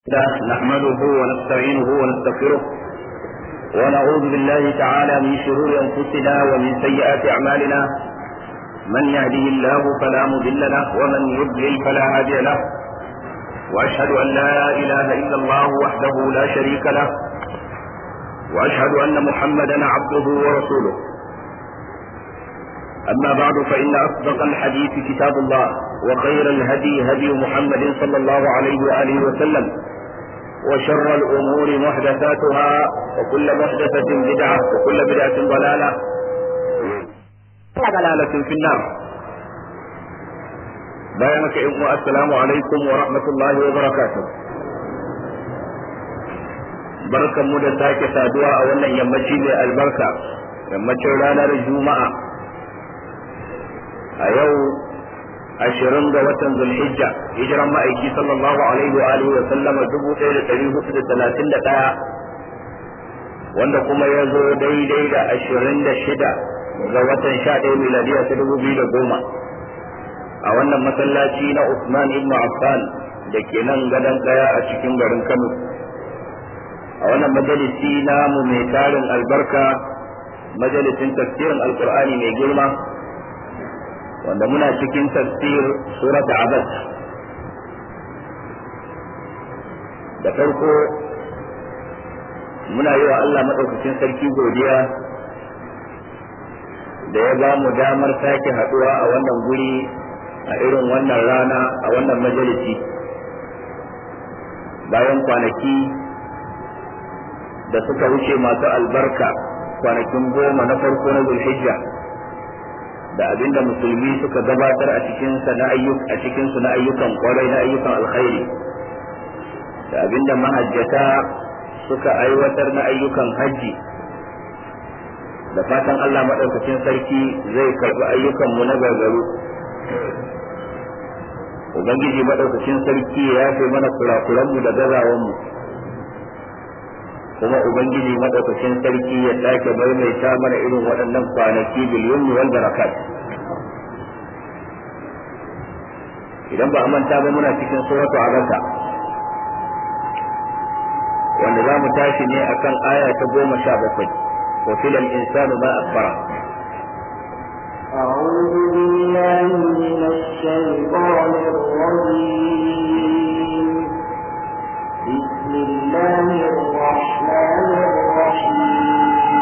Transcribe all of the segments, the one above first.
نحمده ونستعينه ونستغفره ونعوذ بالله تعالى من شرور انفسنا ومن سيئات اعمالنا من يهده الله فلا مضل له ومن يضلل فلا هادي له واشهد ان لا اله الا الله وحده لا شريك له واشهد ان محمدا عبده ورسوله اما بعد فان اصدق الحديث كتاب الله وخير الهدي هدي محمد صلى الله عليه واله وسلم وشر الأمور محدثاتها وكل محدثة بدعة وكل بدعة ضلالة ضلالة في النار بيانك إخوة السلام عليكم ورحمة الله وبركاته بركة مدى ساكة سادوا أولا يمشي البركة يمشي رانا الجمعة أيو ashirin ga watan zulhijja hijiran ma'aiki sallallahu alaihi wa alihi wa sallama dubu ɗaya da ɗari hudu da talatin da ɗaya wanda kuma ya zo daidai da ashirin da shida ga watan sha ɗaya miladiya ta dubu biyu da goma a wannan masallaci na Usman ibn Affan da ke nan gadon ɗaya a cikin garin Kano a wannan majalisi namu mai tarin albarka majalisin tafsirin alkur'ani mai girma wanda muna cikin tafsir surat abad da farko muna yi wa Allah maɗaukacin sarki godiya da ya ba mu damar sake haɗuwa a wannan guri a irin wannan rana a wannan majalisi bayan kwanaki da suka wuce masu albarka kwanakin goma na farko na zulhijja da abinda musulmi suka gabatar a cikin na ayyuk a cikin su na ayyukan kwarai na ayyukan alkhairi da abinda mahajjata suka aiwatar na ayyukan hajji da fatan Allah madaukakin sarki zai karbi ayyukan mu na gargaru ubangiji madaukakin sarki ya yafe mana kurakuran mu da gazawan mu kuma ubangiji madaukakin sarki ya sake maimaita mana irin waɗannan kwanaki biliyon wal barakat idan ba a manta ba muna cikin suratu abasa wanda za mu tashi ne akan aya ta goma sha bakwai wa filal insanu ma akbara أعوذ بالله من الشيطان الرجيم بسم الله الرحمن الرحيم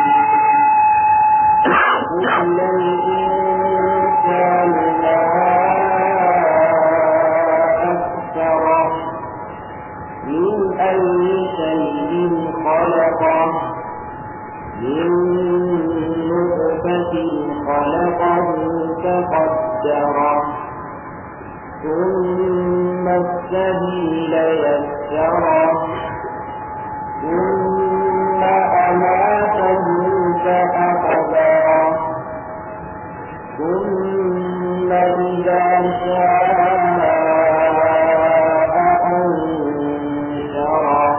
كل الإنسان ما أكثره من أي شيء خلقه من نطفة خلقه فقدره ثم السبيل يسره ثم أماته فأقبره ثم إذا شاء أنشره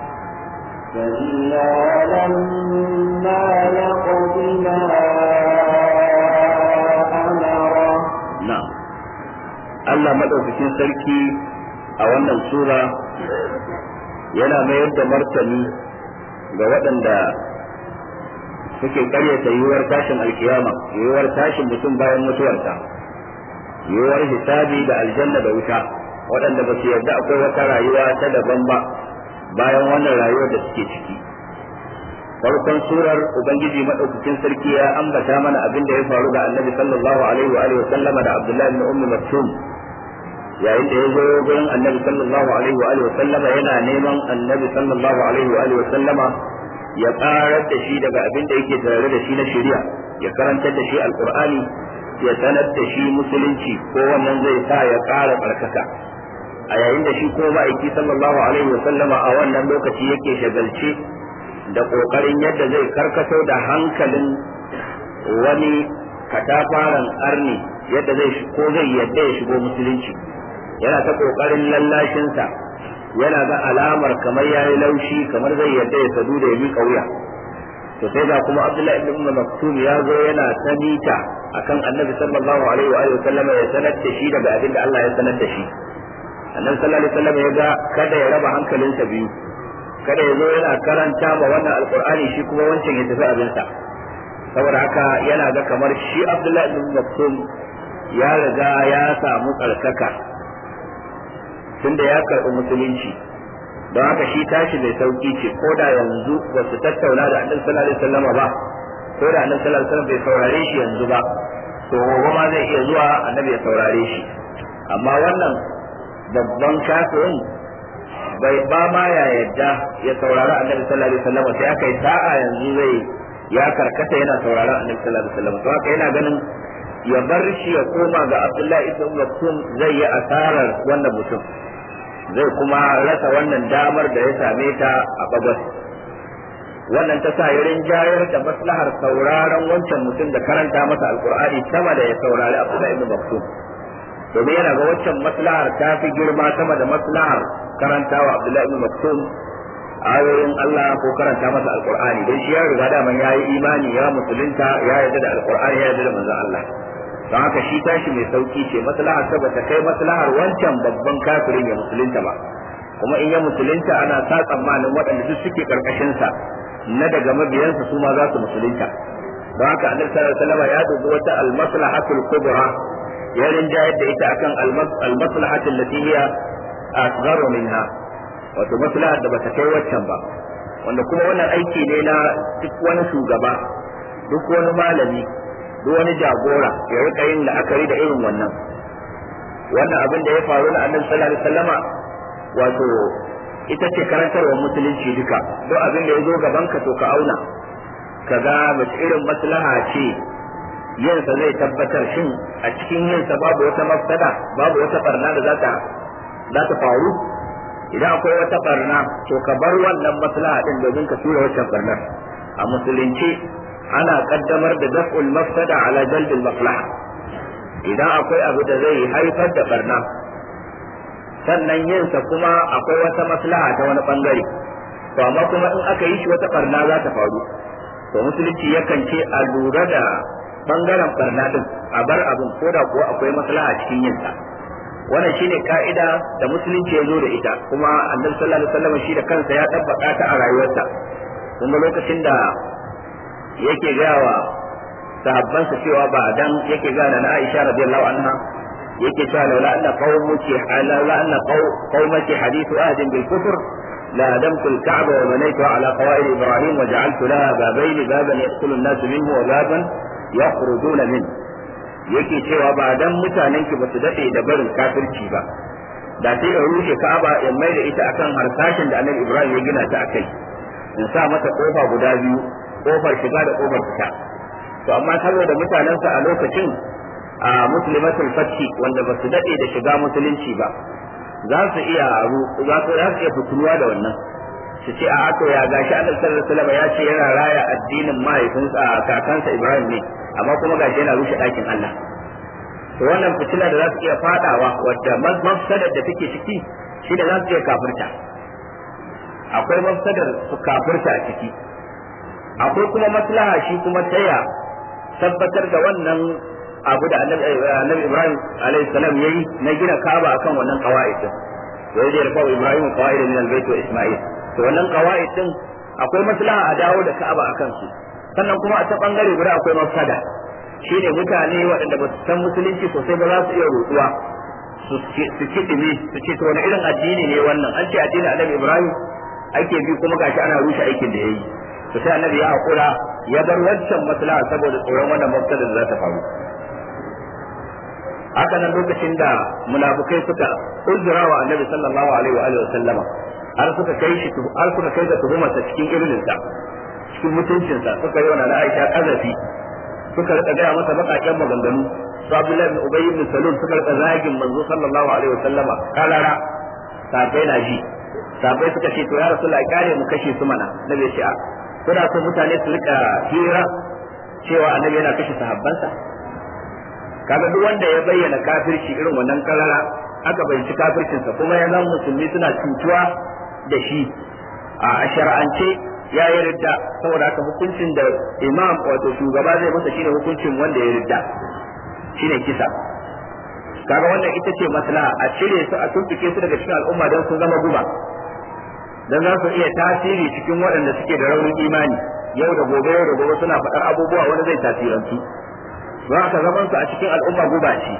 كلا لما يقض ما أمره na'am Allah madaukakin sarki a wannan sura yana mayar da martani ga waɗanda suke karyata yiwuwar tashin alkiyama yiwuwar tashin mutum bayan mutuwarsa yiwuwar hisabi da aljanna da wuta waɗanda ba su yarda akwai wata rayuwa ta daban ba bayan wannan rayuwar da suke ciki farkon surar ubangiji madaukakin sarki ya ambata mana abin da ya faru da annabi sallallahu alaihi wa alihi wa sallama da abdullahi ibn ummi maktum yayin da ya zo gurin annabi sallallahu alaihi wa alihi wa sallama yana neman annabi sallallahu alaihi wa alihi wa sallama ya karar da shi daga abin da yake tare da shi na shari'a ya karantar da shi alqur'ani ya sanar da shi musulunci ko wannan zai sa ya ƙara barkaka a yayin da shi ko ma'aiki sallallahu alaihi wa sallama a wannan lokaci yake shagalce da ƙoƙarin yadda zai karkato da hankalin wani katafaren arni yadda zai ko zai yadda ya shigo musulunci yana ta ƙoƙarin lallashinsa yana ga alamar kamar ya yi laushi kamar zai yadda ya sadu da ya miƙa wuya to sai ga kuma abdullahi ibn umar maktum ya zo yana ta mita akan annabi sallallahu alaihi wa alihi wasallam ya sanar da shi daga abin da Allah ya sanar da shi annabi sallallahu alaihi wasallam ya ga kada ya raba hankalinsa biyu kada ya zo yana karanta ma wannan alqur'ani shi kuma wancan ya tafi abinsa saboda haka yana ga kamar shi abdullahi ibn maktum ya riga ya samu tsarkaka tunda ya karɓi musulunci don haka shi tashi mai sauki ce ko da yanzu ba su tattauna da annabi sallallahu alaihi wasallam ba ko da annabi sallallahu alaihi wasallam bai saurare shi yanzu ba to gobe ma zai iya zuwa annabi ya saurare shi amma wannan babban kafirin bai ba ma ya yadda ya saurari annabi sallallahu alaihi wasallam sai aka yi sa'a yanzu zai ya karkata yana sauraron annabi sallallahu alaihi wasallam to haka yana ganin ya bar shi ya koma ga Abdullahi ibn Maktum zai yi asarar wannan mutum zai kuma rasa wannan damar da ya same ta a bagwas wannan ta sa yarin jayar da maslahar sauraron wancan mutum da karanta masa alkur'ani sama da ya saurari Abdullahi ibn Maktum domin yana ga waccan maslahar ta fi girma sama da maslahar karantawa Abdullahi ibn Maktum ayoyin Allah ko karanta masa alkur'ani don shi ya riga da man yayi imani ya musulunta ya yarda da alkur'ani ya yarda da manzon Allah don haka shi tashi mai sauki ce maslahar sa bata kai maslahar wancan babban kafirin ya musulunta ba kuma in ya musulunta ana sa tsammanin waɗanda duk suke karkashin sa na daga mabiyansa su ma za su musulunta don haka annabi sallallahu alaihi wasallam ya dubi wata al-maslahatul kubra ya rinjayar da ita akan al-maslahatul lati hiya asgharu minha wato maslahar da bata kai waccan ba wanda kuma wannan aiki ne na duk wani shugaba duk wani malami duk wani jagora ya rika yin la'akari da irin wannan wannan abin da ya faru na annabi sallallahu alaihi wasallama wato ita ce karantarwar musulunci duka duk abin da ya zo gaban ka to ka auna ka ga mace irin maslaha ce yinsa zai tabbatar shin a cikin yinsa babu wata mafsada babu wata barna da za ta za ta faru idan akwai wata barna to ka bar wannan maslaha din domin ka tura waccan barnar a musulunci ana kaddamar da daf'ul mafsada ala jalbil maslaha idan akwai abu da zai haifar da barna sannan yinsa kuma akwai wata maslaha ta wani bangare to amma kuma in aka yi shi wata barna za ta faru to musulunci yakan ce a lura da bangaren barna din a bar abin ko da kuwa akwai maslaha cikin yinsa wannan shine ka'ida da musulunci ya zo da ita kuma annabi sallallahu alaihi wasallam shi da kansa ya tabbata ta a rayuwarsa kuma lokacin da yake gawa sahabbansa cewa ba dan yake gana na Aisha radiyallahu anha yake cewa laula anna qaumuki laula anna qaumaki hadithu ahdin bil kufr la adamtu al ka'ba wa banaytu ala qawaid ibrahim wa ja'altu laha babayn baban yadkhulu an-nas minhu wa baban yakhrujuna minhu yake cewa ba dan mutanen ki basu dade da barin kafirci ba da sai in rushe Ka'aba in mai da ita akan harsashin da Annabi Ibrahim ya gina ta akai in sa mata kofa guda biyu kofar shiga da kofar fita to amma saboda mutanensa a lokacin a muslimatul fathi wanda basu dade da shiga musulunci ba za su iya za su iya fituwa da wannan su ce a to ya gashi Annabi sallallahu alaihi wasallam ya ce yana raya addinin mahaifinsa kakansa Ibrahim ne amma kuma gashi yana rushe ɗakin Allah to wannan fitila da za su iya fadawa wadda mafsadar da take ciki shi da za su iya kafirta akwai mafsadar su kafirta a ciki akwai kuma maslaha shi kuma taya tabbatar da wannan abu da annabi Ibrahim alaihi salam yayi na gina Kaaba akan wannan qawaid din wa yadda yarfa Ibrahim qawaid min al-bayt wa Isma'il to wannan qawaid din akwai maslaha a dawo da Ka'aba akan su sannan kuma a ta bangare guda akwai mafsada shine mutane waɗanda ba su san musulunci sosai ba za su iya rotuwa su kiɗime su ce to wani irin addini ne wannan an ce addinin annabi Ibrahim ake bi kuma gashi ana rushe aikin da yayi to sai annabi ya hakura ya bar wancan maslaha saboda tsoron wannan mafsada da za ta faru haka nan lokacin da munafukai suka uzura wa annabi sallallahu alaihi wa alihi wa sallama har suka kai shi har suka kai da tuhumarsa cikin irinsa cikin mutuncinsa suka yi wa na Aisha kazafi suka rika gaya masa bakaken maganganu su Abdullahi bin Ubay bin Salul suka rika zagin manzo sallallahu alaihi wa sallama kalara sabai na ji sabai suka ce to ya rasulullahi kare mu kashe su mana nabi ce a kuna so mutane su rika hira cewa annabi yana kashe sahabbansa kaga duk wanda ya bayyana kafirci irin wannan karara aka bayyana kafircinsa kuma ya zama musulmi suna cutuwa da shi a shar'ance ya yi ridda saboda haka hukuncin da imam wato shugaba zai masa shine hukuncin wanda ya ridda shine kisa kaga wannan ita ce maslaha a cire su a tumfike su daga cikin al'umma don su zama guba dan za su iya tasiri cikin waɗanda suke da raunin imani yau da gobe yau da gobe suna faɗar abubuwa wani zai tasirantu don haka zaman su a cikin al'umma guba ce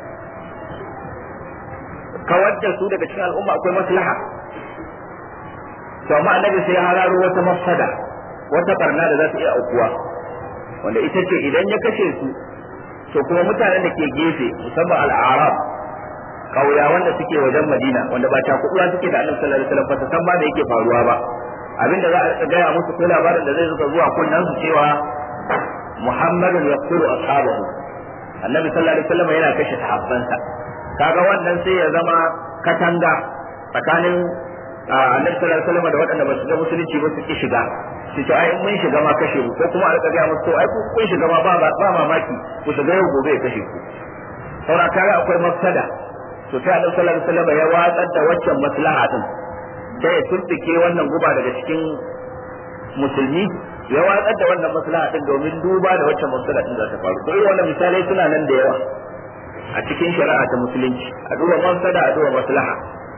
kawar da su daga cikin al'umma akwai maslaha to amma annabi sai ya hararo wata mafsada wata barna da za ta iya aukuwa wanda ita ce idan ya kashe su to kuma mutanen da ke gefe musamman al'arab kauya wanda suke wajen madina wanda ba ta kuɗuwa suke da annabi sallallahu alaihi wasallam ba san ba da yake faruwa ba abinda za a gaya musu ko labarin da zai zuka zuwa kunnan su cewa muhammadun yaqtulu ashabahu annabi sallallahu alaihi wasallam yana kashe sahabbansa kaga wannan sai ya zama katanga tsakanin annabi sallallahu alaihi wasallam da waɗanda ba su ga musulunci ba su ki shiga su ce ai mun shiga ma kashe mu ko kuma a rika gaya musu to ai kun shiga ma ba ba mamaki ku shiga yau gobe ya kashe ku saura kaga akwai mafsada to sai annabi sallallahu alaihi wasallam ya watsar da waccan maslaha din sai ya tuntike wannan guba daga cikin musulmi ya watsar da wannan maslaha din domin duba da waccan maslaha din za ta faru to irin wannan misalai suna nan da yawa a cikin shari'a ta musulunci a duba mafsada a duba maslaha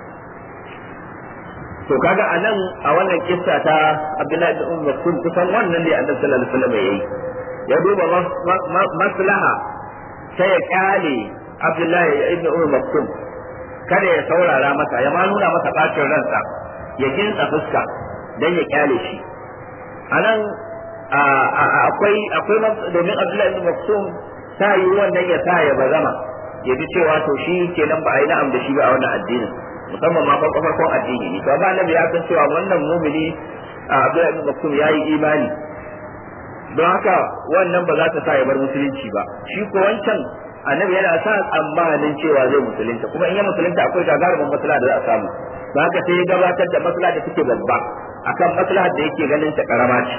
to kaga a nan a wannan kissa ta Abdullahi ibn Umar kun kusan wannan ne Annabi sallallahu alaihi wasallam yayi ya duba maslaha sai ya kyale Abdullahi ibn Umar Maktum kada ya saurara masa ya ma nuna masa bacin ransa ya kinsa fuska dan ya kyale shi anan akwai akwai domin Abdullahi ibn Maktum ta yi wannan ya sa ya bazama ya ji cewa to shi kenan ba a yi na'am da shi ba a wannan addinin musamman ma farko farkon addini ne to amma annabi ya san cewa wannan mumini a Abdullahi ibn Maktum yayi imani don haka wannan ba za ta sa ya bar musulunci ba shi ko wancan annabi yana sa tsammanin cewa zai musulunta kuma in ya musulunta akwai gagarumin maslaha da za a samu don haka sai ya gabatar da maslaha da take babba akan maslaha da yake ganin ta karama ce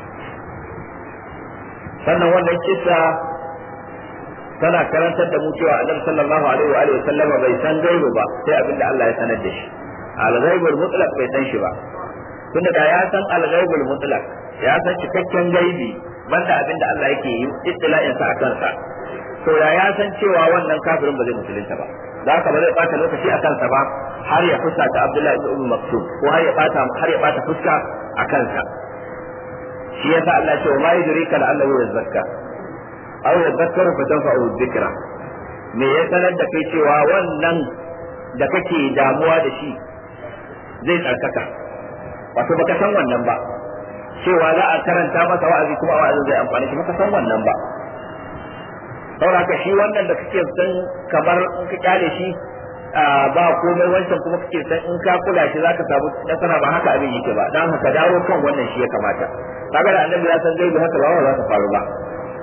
sannan wannan kisa tana karantar da mu cewa annabi sallallahu alaihi wa alihi sallama bai san gaibu ba sai abin da Allah ya sanar da shi al-ghaibul mutlaq bai san shi ba tunda da ya san al-ghaibul mutlaq ya san cikakken gaibi banda abin da Allah yake yi ittila'in sa akan sa to da ya san cewa wannan kafirin ba zai musulunta ba da haka ba zai bata lokaci a kansa ba har ya fuska ta Abdullahi ibn Umm Maktum ko har ya bata har ya bata fuska a kansa shi yasa Allah ya ce wa ma yudrika la'allahu yazakka aw yadhakkaru fa tanfa'u dhikra me ya sanar da kai cewa wannan da kake damuwa da shi zai tsarkaka wato baka san wannan ba cewa za a karanta masa wa'azi kuma wa'azin zai amfani shi baka san wannan ba saboda shi wannan da kake san kamar in ka kyale shi ba komai wancan kuma kake san in ka kula shi zaka samu nasara ba haka abin yake ba dan haka dawo kan wannan shi ya kamata kaga da annabi ya san zai haka ba za ta faru ba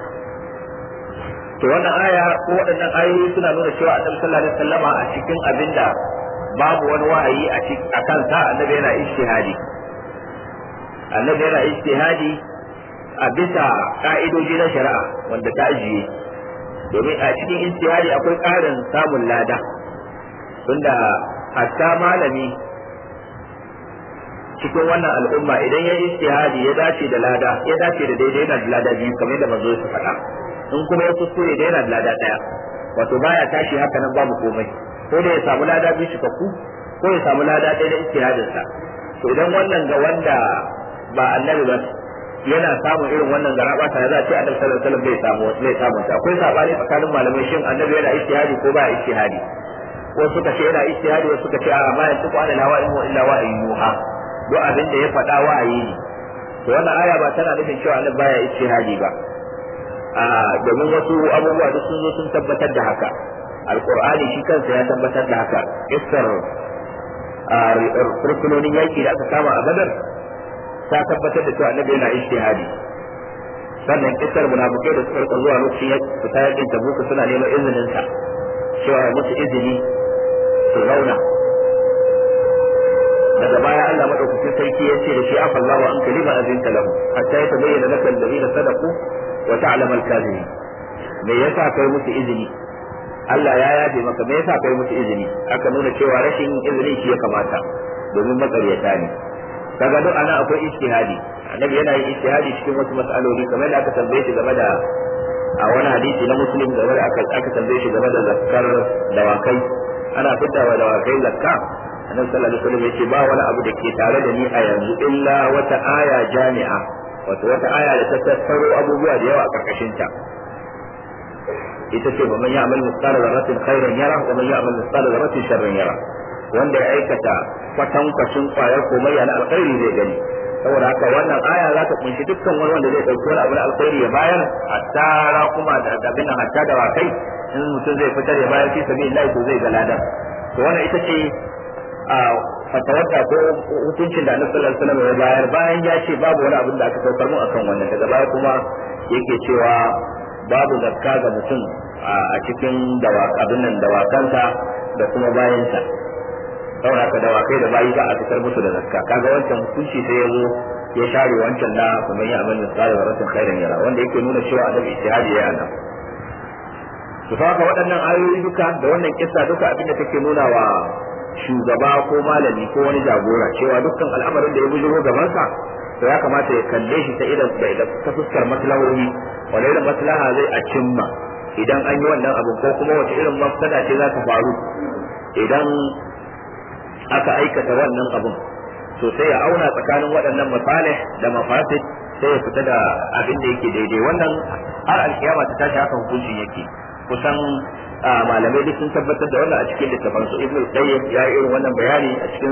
to wannan aya ko waɗannan ayoyi suna nuna cewa annabi sallallahu alaihi wasallama a cikin abinda babu wani wahayi a a kansa annabi yana ijtihadi annabi yana ijtihadi a bisa ka'idoji na shari'a wanda ta ajiye domin a cikin ijtihadi akwai ƙarin samun lada tunda hatta malami cikin wannan al'umma idan ya ijtihadi ya dace da lada ya dace da daidai yana da lada biyu kamar yadda manzo ya faɗa in kuma ya kuskure da yana da lada daya wato baya tashi haka nan babu komai ko da ya samu lada biyu cikakku ko ya samu lada ɗaya da ijtihadin sa to idan wannan ga wanda ba annabi ba yana samun irin wannan garaba ta za a ce annabi sallallahu alaihi wasallam bai samu bai samu ta akwai sabani tsakanin malamai shin annabi yana ijtihadi ko ba ijtihadi wasu suka ce yana ijtihadi wasu suka ce a ma yanzu ko ana hawa in illa wa yuha duk abin da ya faɗa wa'ayi ne to wannan aya ba tana nufin cewa annabi baya ijtihadi ba domin wasu abubuwa duk sun zo sun tabbatar da haka alkur'ani shi kansa ya tabbatar da haka kissar rukunonin yaki da aka kama a badar ta tabbatar da cewa annabi yana ijtihadi sannan kissar munafikai da suka rika zuwa lokacin fita yakin tabuka suna neman izinin sa cewa ya musu izini su zauna daga baya Allah madaukakin sarki ya ce da shi afa Allahu an kalima azinta lahu hatta yatabayyana laka alladhina sadaqu wa ta'lamu al-kadhibin me yasa kai musu izini Allah ya yabe maka me yasa kai musu izini aka nuna cewa rashin izini shi ya kamata domin matsaryata ne kaga duk ana akwai ijtihadi annabi yana yin ijtihadi cikin wasu mas'aloli kamar da aka tambaye shi game da a wani hadisi na muslim game da aka aka tambaye shi game da zakkar dawakai ana fitawa dawakai zakka annabi sallallahu alaihi wasallam yace ba wani abu da ke tare da ni a yanzu illa wata aya jami'a wato wata aya da ta tattaro abubuwa da yawa a karkashin ta ita ce man ya'mal mithqala dharratin khairan yara wa man ya'mal mithqala dharratin sharran yara wanda ya aikata kwatankwacin kwayar komai na alkhairi zai gani saboda haka wannan aya za ta kunshi dukkan wani wanda zai dauki wani abu na alkhairi ya bayar hatta kuma da abin hatta da wakai in mutum zai fitar ya bayar fi sabilillah to zai ga ladan to wannan ita ce a fatawarta ko hukuncin da annabi sallallahu alaihi wasallam ya bayar bayan ya ce babu wani abin da aka saukar mu akan wannan daga baya kuma yake cewa babu zakka ga mutum a cikin abin nan dawakansa da kuma bayansa saboda haka dawakai da bayi za a fitar musu da zakka kaga wancan hukunci sai ya zo ya share wancan na kuma ya amal misali wa rasul khairan yara wanda yake nuna cewa annabi ijtihadi ya yana to haka waɗannan ayoyi duka da wannan kissa duka abinda take nuna wa shugaba ko malami ko wani jagora cewa dukkan al'amarin da ya bujiro gabansa to ya kamata ya kalle shi ta idan da ta fuskar maslahohi wani irin maslaha zai a cimma idan an yi wannan abu ko kuma wace irin mafsada ce za ta faru idan aka aikata wannan abun to sai ya auna tsakanin waɗannan masalih da mafasid sai ya fita da abin da yake daidai wannan har alkiyama ta tashi haka hukuncin yake kusan malamai duk sun tabbatar da wannan a cikin littafin su ibnu qayyim ya yi irin wannan bayani a cikin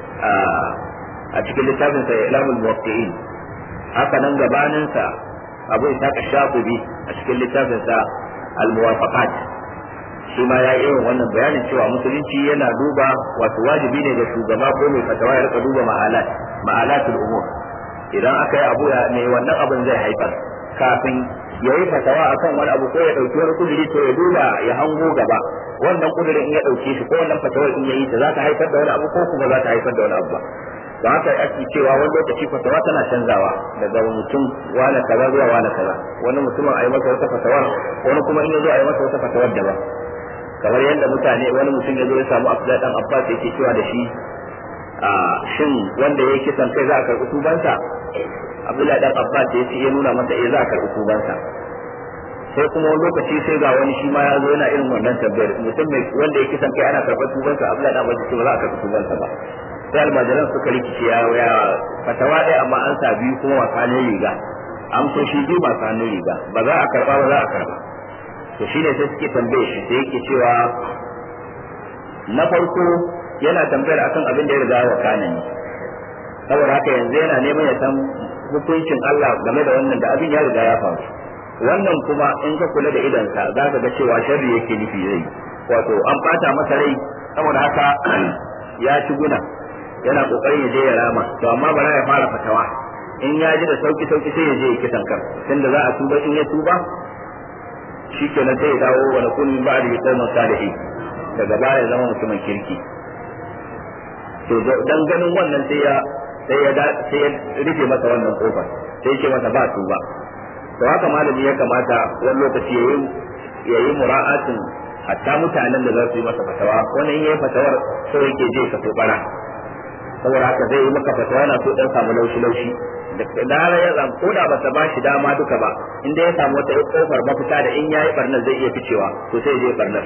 a cikin littafin sa ilamul muwaqqi'in haka nan gabanin sa abu ishaq shafi'i a cikin littafin sa al muwafaqat shi ma ya yi irin wannan bayanin cewa musulunci yana duba wato wajibi ne ga shugaba ko mai fatawa ya rika duba ma'alat ma'alatul umur idan aka yi abu ne wannan abin zai haifar kafin ya yi fatawa akan wani abu ko ya dauki wani kuduri to ya duba ya hango gaba wannan kudurin in ya dauke shi ko wannan fatawar in ya yi ta za ta haifar da wani abu ko kuma za ta haifar da wani abu ba ba haka ake cewa wani lokaci fatawa tana canzawa daga mutum wani kaza zuwa wani kaza wani mutumin a yi masa wata fatawar wani kuma in ya zo a yi masa wata fatawar daban kamar yadda mutane wani mutum ya zo ya samu Abdullahi dan Abbas yake cewa da shi a shin wanda ya kisan kai za a karɓi tubansa Abdullahi dan Abbas ya ce ya nuna masa eh za a karɓi tubansa sai kuma wani lokaci sai ga wani shi ma ya zo yana irin wannan tambayar mutum mai wanda ya kisan kai ana karɓar tubansa Abdullahi dan Abbas ya ce ba za a karɓi tubansa ba sai almajiran suka rikici ya ya fatawa ɗaya amma an sa biyu kuma masanin riga amsoshi biyu masanin riga ba za a karɓa ba za a karɓa to shi ne sai suke tambaye shi sai yake cewa na farko yana tambayar akan abin da ya riga wa kana ne saboda haka yanzu yana neman ya san hukuncin Allah game da wannan da abin ya riga ya faru wannan kuma in ka kula da idansa za ka ga cewa sharri yake nufi zai wato an bata masa rai saboda haka ya ci guna yana kokarin ya je ya rama to amma bara ya fara fatawa in ya ji da sauki sauki sai ya je ya kisan kan tunda za a tuba in ya tuba shi ke na sai dawo wa nakun min ba'di qauman salihin daga baya zama mutumin kirki to dan ganin wannan sai ya sai ya sai ya rufe masa wannan kofar sai ce masa ba su ba to haka malami ya kamata wani lokaci yayi yayi mura'atin hatta mutanen da za su yi masa fatawa wani yayi fatawar so yake je ka tobara saboda haka zai yi maka fatawa yana so dan samu laushi laushi da dara ya zan ko da bata ba shi dama duka ba inda ya samu wata kofar mafita da in yayi barnar zai iya ficewa to sai je barnar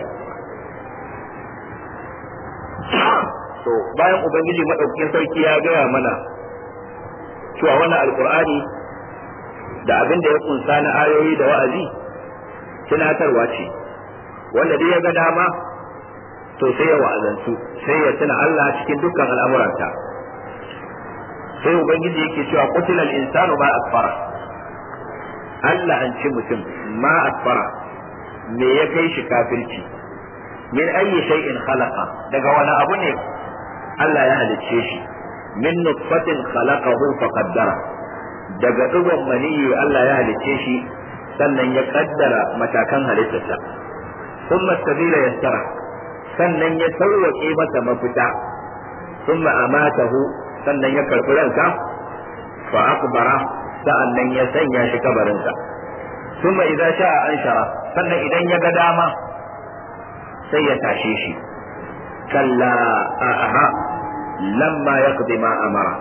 to bayan ubangiji madaukakin sarki ya gaya mana cewa wannan alkur'ani da abin da ya kunsa na ayoyi da wa'azi tunatarwa ce wanda dai ya ga dama to sai ya wa'azantu sai ya tuna Allah cikin dukkan al'amuranta sai ubangiji yake cewa qutilal insanu ma akfara Allah an ci mutum ma akfara me ya kai shi kafirci min ayyi shay'in khalaqa daga wani abu ne Allah ya halicce shi min nutfatin khalaqahu faqaddara daga digon maniyi Allah ya halicce shi sannan ya kaddara matakan halittarsa thumma sabila yassara sannan ya sauwaƙe masa mafita thumma amatahu sannan ya karɓi ransa fa akbara sa'annan ya sanya shi kabarinsa thumma idza sha'a anshara sannan idan ya ga dama sai ya tashe shi kalla aha lamma yaqdi ma amara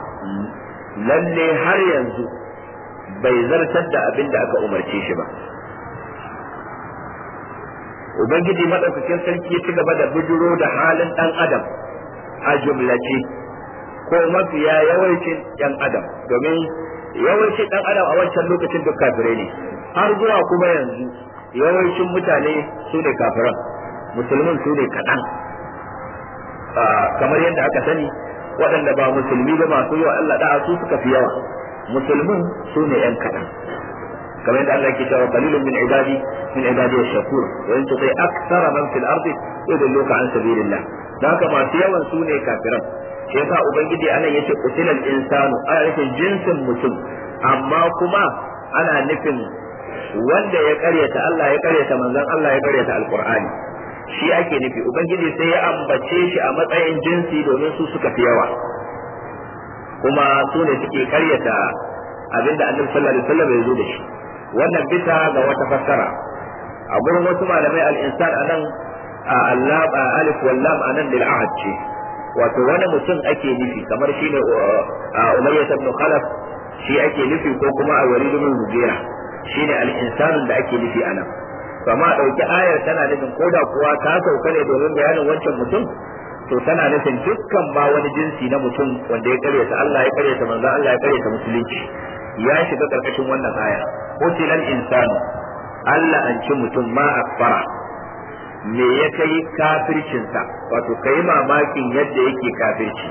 lalle har yanzu bai zartar da abin da aka umarce shi ba ubangiji madaukakin sarki ya ci gaba da bujuro da halin dan adam a jumlace ko mafiya yawancin yan adam domin yawancin dan adam a wancan lokacin duk kafirai ne har zuwa kuma yanzu yawancin mutane su ne kafiran musulmin su ne kaɗan kamar yadda aka sani waɗanda ba musulmi ba masu yi wa Allah da'a su suka fi yawa musulmin su ne yan kaɗan kamar yadda Allah ke cewa qalilun min ibadi min ibadi ash-shakur wa in tuti akthara man fil ardi yudilluka an sabilillah dan haka masu yawan su ne kafiran shi yasa ubangiji anan yace qutilal insanu ana nufin jinsin mutum amma kuma ana nufin wanda ya karyata Allah ya karyata manzon Allah ya karyata alqur'ani shi ake nufi ubangiji sai ya ambace shi a matsayin jinsi domin su suka fi yawa kuma su ne suke karyata abinda annabi sallallahu alaihi wasallam ya zo da shi wannan bisa ga wata fassara a gurin wasu malamai al-insan anan allab alif wal lam anan lil ahad ce wato wani mutum ake nufi kamar shine umayyah ibn khalaf shi ake nufi ko kuma a walid ibn mughira shine al-insan da ake nufi anan kama dauki ayar tana nufin koda kuwa ta sauka ne domin bayanin wancan mutum to tana nufin dukkan ba wani jinsi na mutum wanda ya karyata Allah ya karyata manzo Allah ya karyata musulunci ya shiga karkashin wannan aya qutilal insanu Allah an ci mutum ma akfara me ya kai kafircinsa wato kai mamakin yadda yake kafirci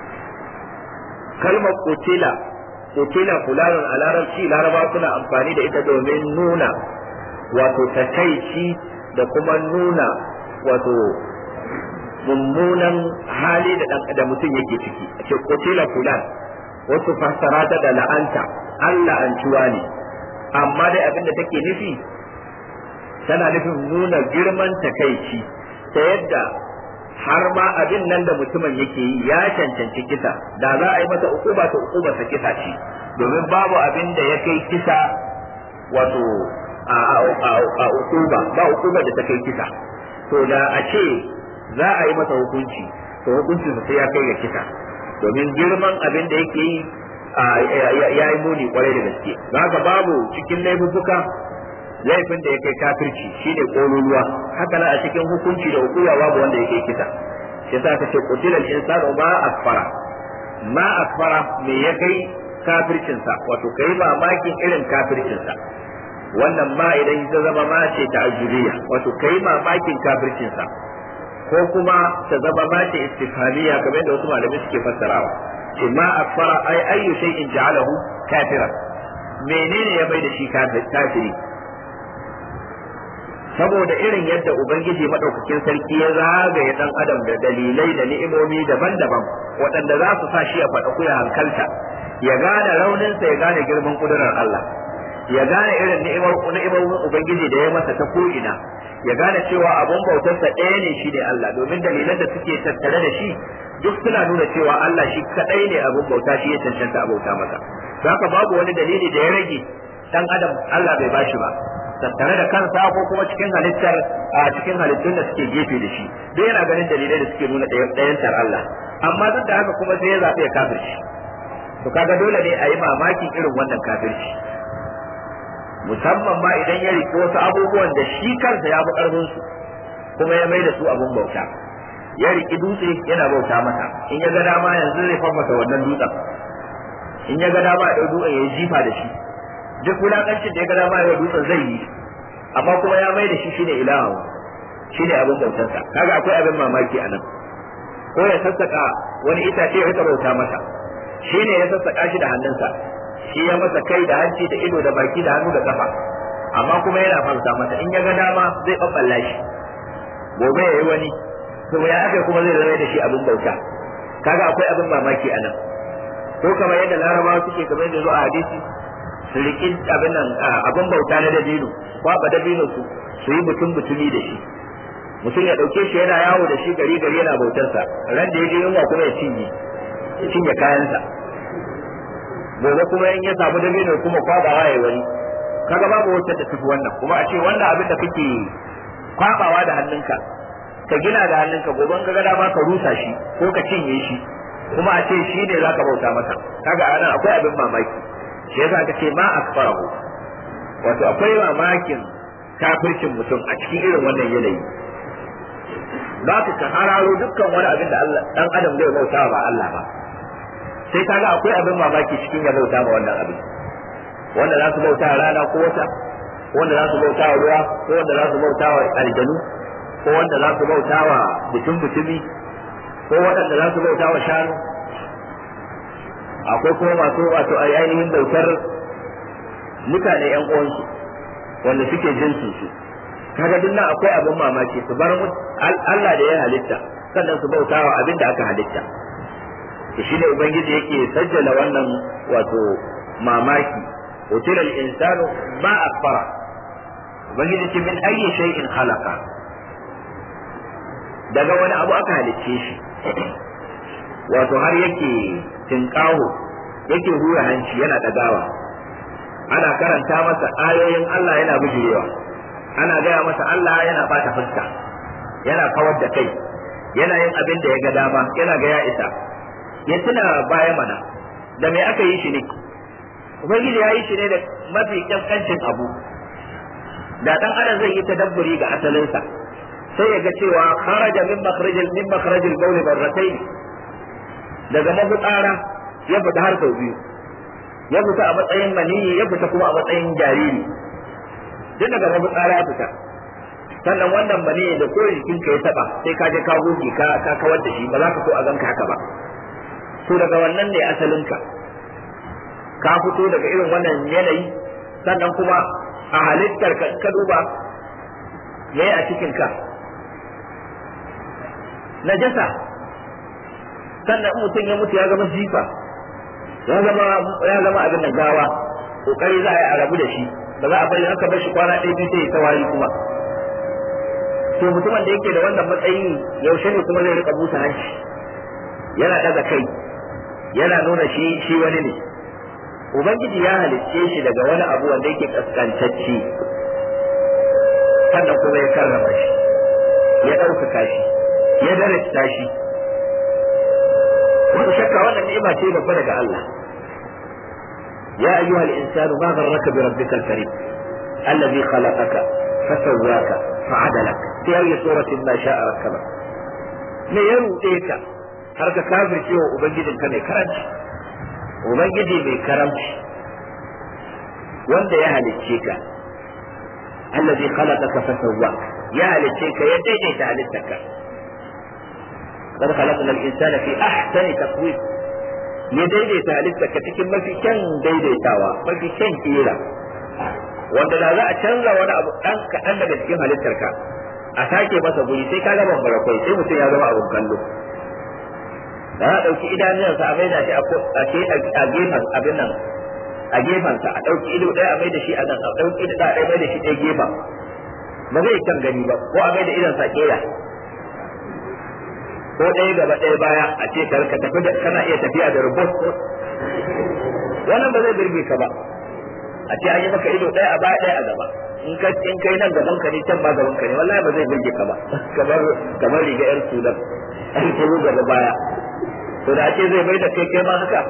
kalmar qutila qutila fulanun a larabci laraba suna amfani da ita domin nuna wato takaici da kuma nuna wato mummunan hali da dan da mutum yake ciki a ce qutila fulan wasu fassara ta da la'anta Allah an ciwa ne amma dai abin da take nufi tana nufin nuna girman takaici ta yadda har ma abin nan da mutumin yake yi ya cancanci kisa da za a yi masa ukuba ta ukuba ta kisa ce domin babu abin da ya kai kisa wato a ukuba ba ukuba da ta kai kisa to da a ce za a yi masa hukunci to hukuncin sai ya kai ga kisa domin girman abin da yake yi ya yi muni kwarai da gaske haka babu cikin laifuka laifin da ya kai kafirci shine kololuwa haka na a cikin hukunci da hukuma babu wanda ya kai kisa shi yasa ka ce qutilal insanu ma akfara ma akfara me ya kai kafircinsa wato kai mamakin irin kafircinsa wannan ma idan ta zama ma ce ta ajuriya wato kai mamakin kafircinsa ko kuma ta zama ma ce istifhamiya kamar da wasu malamai suke fassarawa ce ma akfara ai ayyu shay'in ja'alahu kafiran menene ya bai da shi kafiri saboda irin yadda ubangiji madaukakin sarki ya zagaye dan adam da dalilai da ni'imomi daban-daban waɗanda za su sa shi ya faɗa kuya hankalta ya gane rauninsa ya gane girman kudurar Allah ya gane irin ni'imar ni'imar ubangiji da ya masa ta ko'ina ya gane cewa abun bautarsa ɗaya ne shi ne Allah domin dalilan da suke tattare da shi duk suna nuna cewa Allah shi kadai ne abun bauta shi ya cancanta a bauta masa haka babu wani dalili da ya rage dan adam Allah bai bashi ba tattare da kansa ko kuma cikin halittar a cikin halittun da suke gefe da shi duk yana ganin dalilai da suke nuna ɗayantar Allah amma duk da haka kuma sai ya zaɓi ya kafirci to kaga dole ne a yi mamakin irin wannan kafirci musamman ma idan ya riƙe wasu abubuwan da shi kansa ya fi ƙarfin su kuma ya mai da su abun bauta ya riƙi dutse yana bauta masa in ya ga dama yanzu zai fafasa wannan dutsen in ya ga dama ya ɗau dutsen ya yi jifa da shi duk wulakancin da ya ga dama ya dutsen zai yi amma kuma ya mai da shi shine ilahu shine abin bautarsa kaga akwai abin mamaki a nan ko ya sassaka wani itace ya rika bauta masa shine ya sassaka shi da hannunsa shi ya masa kai da hanci da ido da baki da hannu da kafa amma kuma yana farsa masa in ya ga dama zai babballa shi gobe ya yi wani to ya aka kuma zai zama da shi abin bauta kaga akwai abin mamaki a nan ko kamar yadda larabawa suke kamar yadda zo a hadisi su riƙi abin nan abin bauta na dabino kwaba dabino su su yi mutum mutumi da shi mutum ya ɗauke shi yana yawo da shi gari gari yana bautarsa ran da ya je yunwa kuma ya cinye ya cinye kayansa gobe kuma in ya samu dabino kuma kwabawa ya wani kaga babu wata da tafi wannan kuma a ce wannan abin da kake kwabawa da hannunka ka gina da hannunka gobe ka ga dama ka rusa shi ko ka cinye shi kuma a ce shi ne zaka bauta masa kaga anan akwai abin mamaki shi yasa aka ce ma akfarahu wato akwai mamakin kafircin mutum a cikin irin wannan yanayi ba ka ka hararo dukkan wani abin da Allah dan adam zai bauta ba Allah ba sai kaga akwai abin mamaki cikin ya bauta ba wannan abin wanda za su bauta rana ko wata ko wanda za su bauta wa ruwa ko wanda za su bauta wa aljanu ko wanda za su bauta wa mutum mutumi ko waɗanda za su bauta wa shanu akwai kuma masu wato ainihin bautar mutane yan uwansu wanda suke jinsin su kaga duk nan akwai abin mamaki su bar Allah da ya halitta sannan su bauta wa abin da aka halitta to shine ubangiji yake sajjala wannan wato mamaki utila al-insanu ma akfara ubangiji ce min ayyi shay'in khalaqa daga wani abu aka halicce shi wato har yake tinkaho yake hura hanci yana dagawa ana karanta masa ayoyin Allah yana bijirewa ana gaya masa Allah yana bata fuska yana kawar da kai yana yin abin da ya ga dama yana ga ya isa ya tuna baya mana da me aka yi shi ne ubangiji ya yi shi ne da mafi kankancin abu da dan adam zai yi tadabburi ga asalinsa sai ya ga cewa kharaja min makhrajil min makhrajil bawl barratayn daga mabutsara ya fita har sau biyu ya fita a matsayin maniyi ya fita kuma a matsayin jariri duk daga mabutsara ya fita sannan wannan maniyi da ko jikinka ya taba sai ka je ka goge ka ka kawar da shi ba za ka so a ganka haka ba to daga wannan ne asalinka ka fito daga irin wannan yanayi sannan kuma a halittar ka ka duba yayi a cikin ka najasa sannan mutum ya mutu ya zama jifa ya zama ya zama abin da gawa kokari za a yi a rabu da shi ba za a bari haka bar shi kwana ɗaya biyu sai ya tawari kuma to mutumin da yake da wannan matsayi yaushe ne kuma zai rika busa hanci yana daga kai yana nuna shi shi wani ne ubangiji ya halicce shi daga wani abu wanda yake kaskantacce sannan kuma ya karrama shi ya ɗaukaka shi ya darasta shi wata shakka wannan ni'ima ce babba daga Allah ya ayyuha al-insanu ma gharraka bi rabbika al-karim alladhi khalaqaka fasawwaka fa'adalak fi ayyi suratin ma sha'a rakkaba me ya rude ka har ka kafirce wa ubangijinka mai karanci ubangiji mai karamci wanda ya halicce ka alladhi khalaqaka fasawwaka ya halicce ka ya daidaita halittarka قد خلقنا الإنسان في أحسن تقويم ya daidaita halittarka cikin mafi kyan daidaitawa mafi kyan kira wanda da za a canza wani abu ɗan kaɗan daga cikin halittarka a sake masa guri sai ka gaba barakwai sai mutum ya zama abun kallo da za a ɗauki idanunsa a maida shi a gefen abin nan a gefensa a ɗauki ido ɗaya a maida shi a nan a ɗauki ido ɗaya a maida shi ɗaya gefen ba zai kan gani ba ko a maida idonsa ƙera ko ɗaya gaba ɗaya baya a ce ka tafi da kana iya tafiya da rubut wannan ba zai birge ka ba a ce an yi maka ido ɗaya a baya ɗaya a gaba in ka in kai nan gaban ka ne can ba gaban ka ne wallahi ba zai birge ka ba kamar kamar riga yar sudan an turo gaba baya to da ce zai mai da kai kai ma haka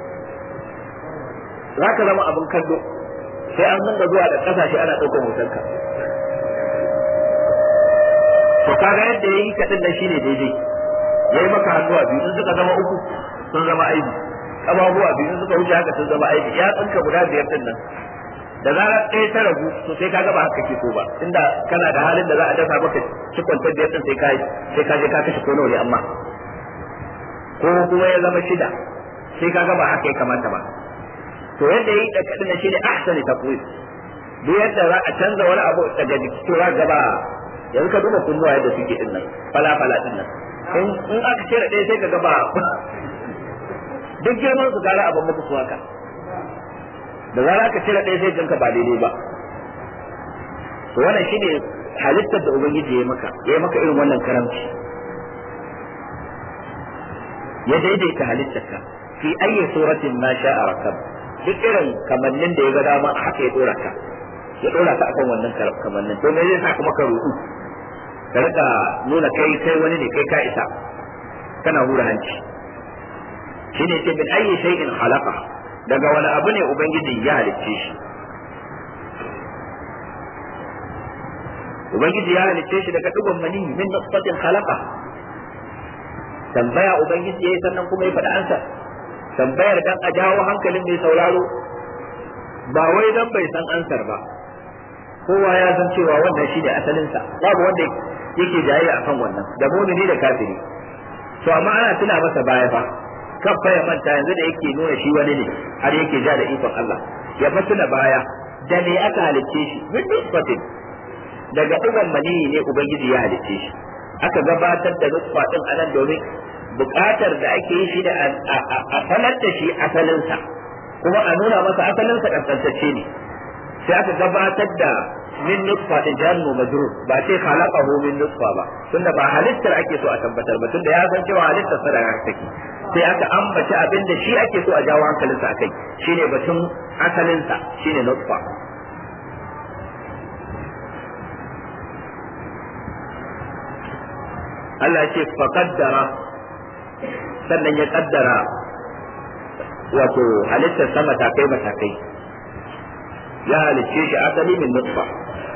za ka zama abin kallo sai an dinga zuwa da kasashe ana ɗaukar hotonka to kaga yadda yayi kaɗin nan shine daidai yayi maka hannuwa biyu sun suka zama uku sun zama aibi ababuwa biyu suka wuce haka sun zama aibi ya tsinka guda biyar din nan da zarar ɗaya ta ragu to sai ka ba haka ke so ba inda kana da halin da za a dafa maka cikon ta biyar din sai ka sai ka je ka kashe ko nawa ne amma ko kuma ya zama shida sai ka ba haka ya kamata ba to yadda yi da kadin na shine ahsani taqwim duk yadda za a canza wani abu daga jiki to za gaba yanzu ka duba kunnuwa yadda suke din nan fala fala din nan in aka cire ɗaya sai ka ga ba duk girman su gara abin muku su haka da zara ka cire ɗaya sai ganka ba daidai ba to wannan shine halittar da ubangiji ya maka ya maka irin wannan karamci ya daidaita halittarka fi ayyi suratin ma sha'a rakab duk irin kamannin da ya ga dama haka ya dora ka ya dora ka akan wannan kamannin to me zai sa kuma ka rudu ka rika nuna kai kai wani ne kai ka isa kana hura hanci shine ce min ayyi shay'in khalaqa daga wani abu ne ubangiji ya halicce shi ubangiji ya halicce shi daga dugon mani min nutfatin khalaqa tambaya ubangiji yayi sannan kuma ya faɗa ansa tambayar dan a jawo hankalin mai sauraro ba wai dan bai san ansar ba kowa ya san cewa wannan shine asalinsa babu wanda yake jayayya akan wannan da mumini da kafiri to amma ana tuna masa baya fa kan fa ya manta yanzu da yake nuna shi wani ne har yake ja da ikon Allah ya fa tuna baya da me aka halicce shi min nutfatin daga ɗigon maniyi ne ubangiji ya halicce shi aka gabatar da nutfa din anan domin buƙatar da ake yi shi da a sanar da shi asalinsa kuma a nuna masa asalinsa ƙasƙantacce ne sai aka gabatar da min nutfa din jannu majrur ba sai khalaqahu min nutfa ba tunda ba halittar ake so a tabbatar ba tunda ya san cewa halittar sa daga take sai aka ambaci abin da shi ake so a jawo hankalinsa akai shine batun asalinsa shine nutfa Allah ya ce faqaddara sannan ya kaddara wato halittar sa matakai matakai ya halicce shi asali min nutfa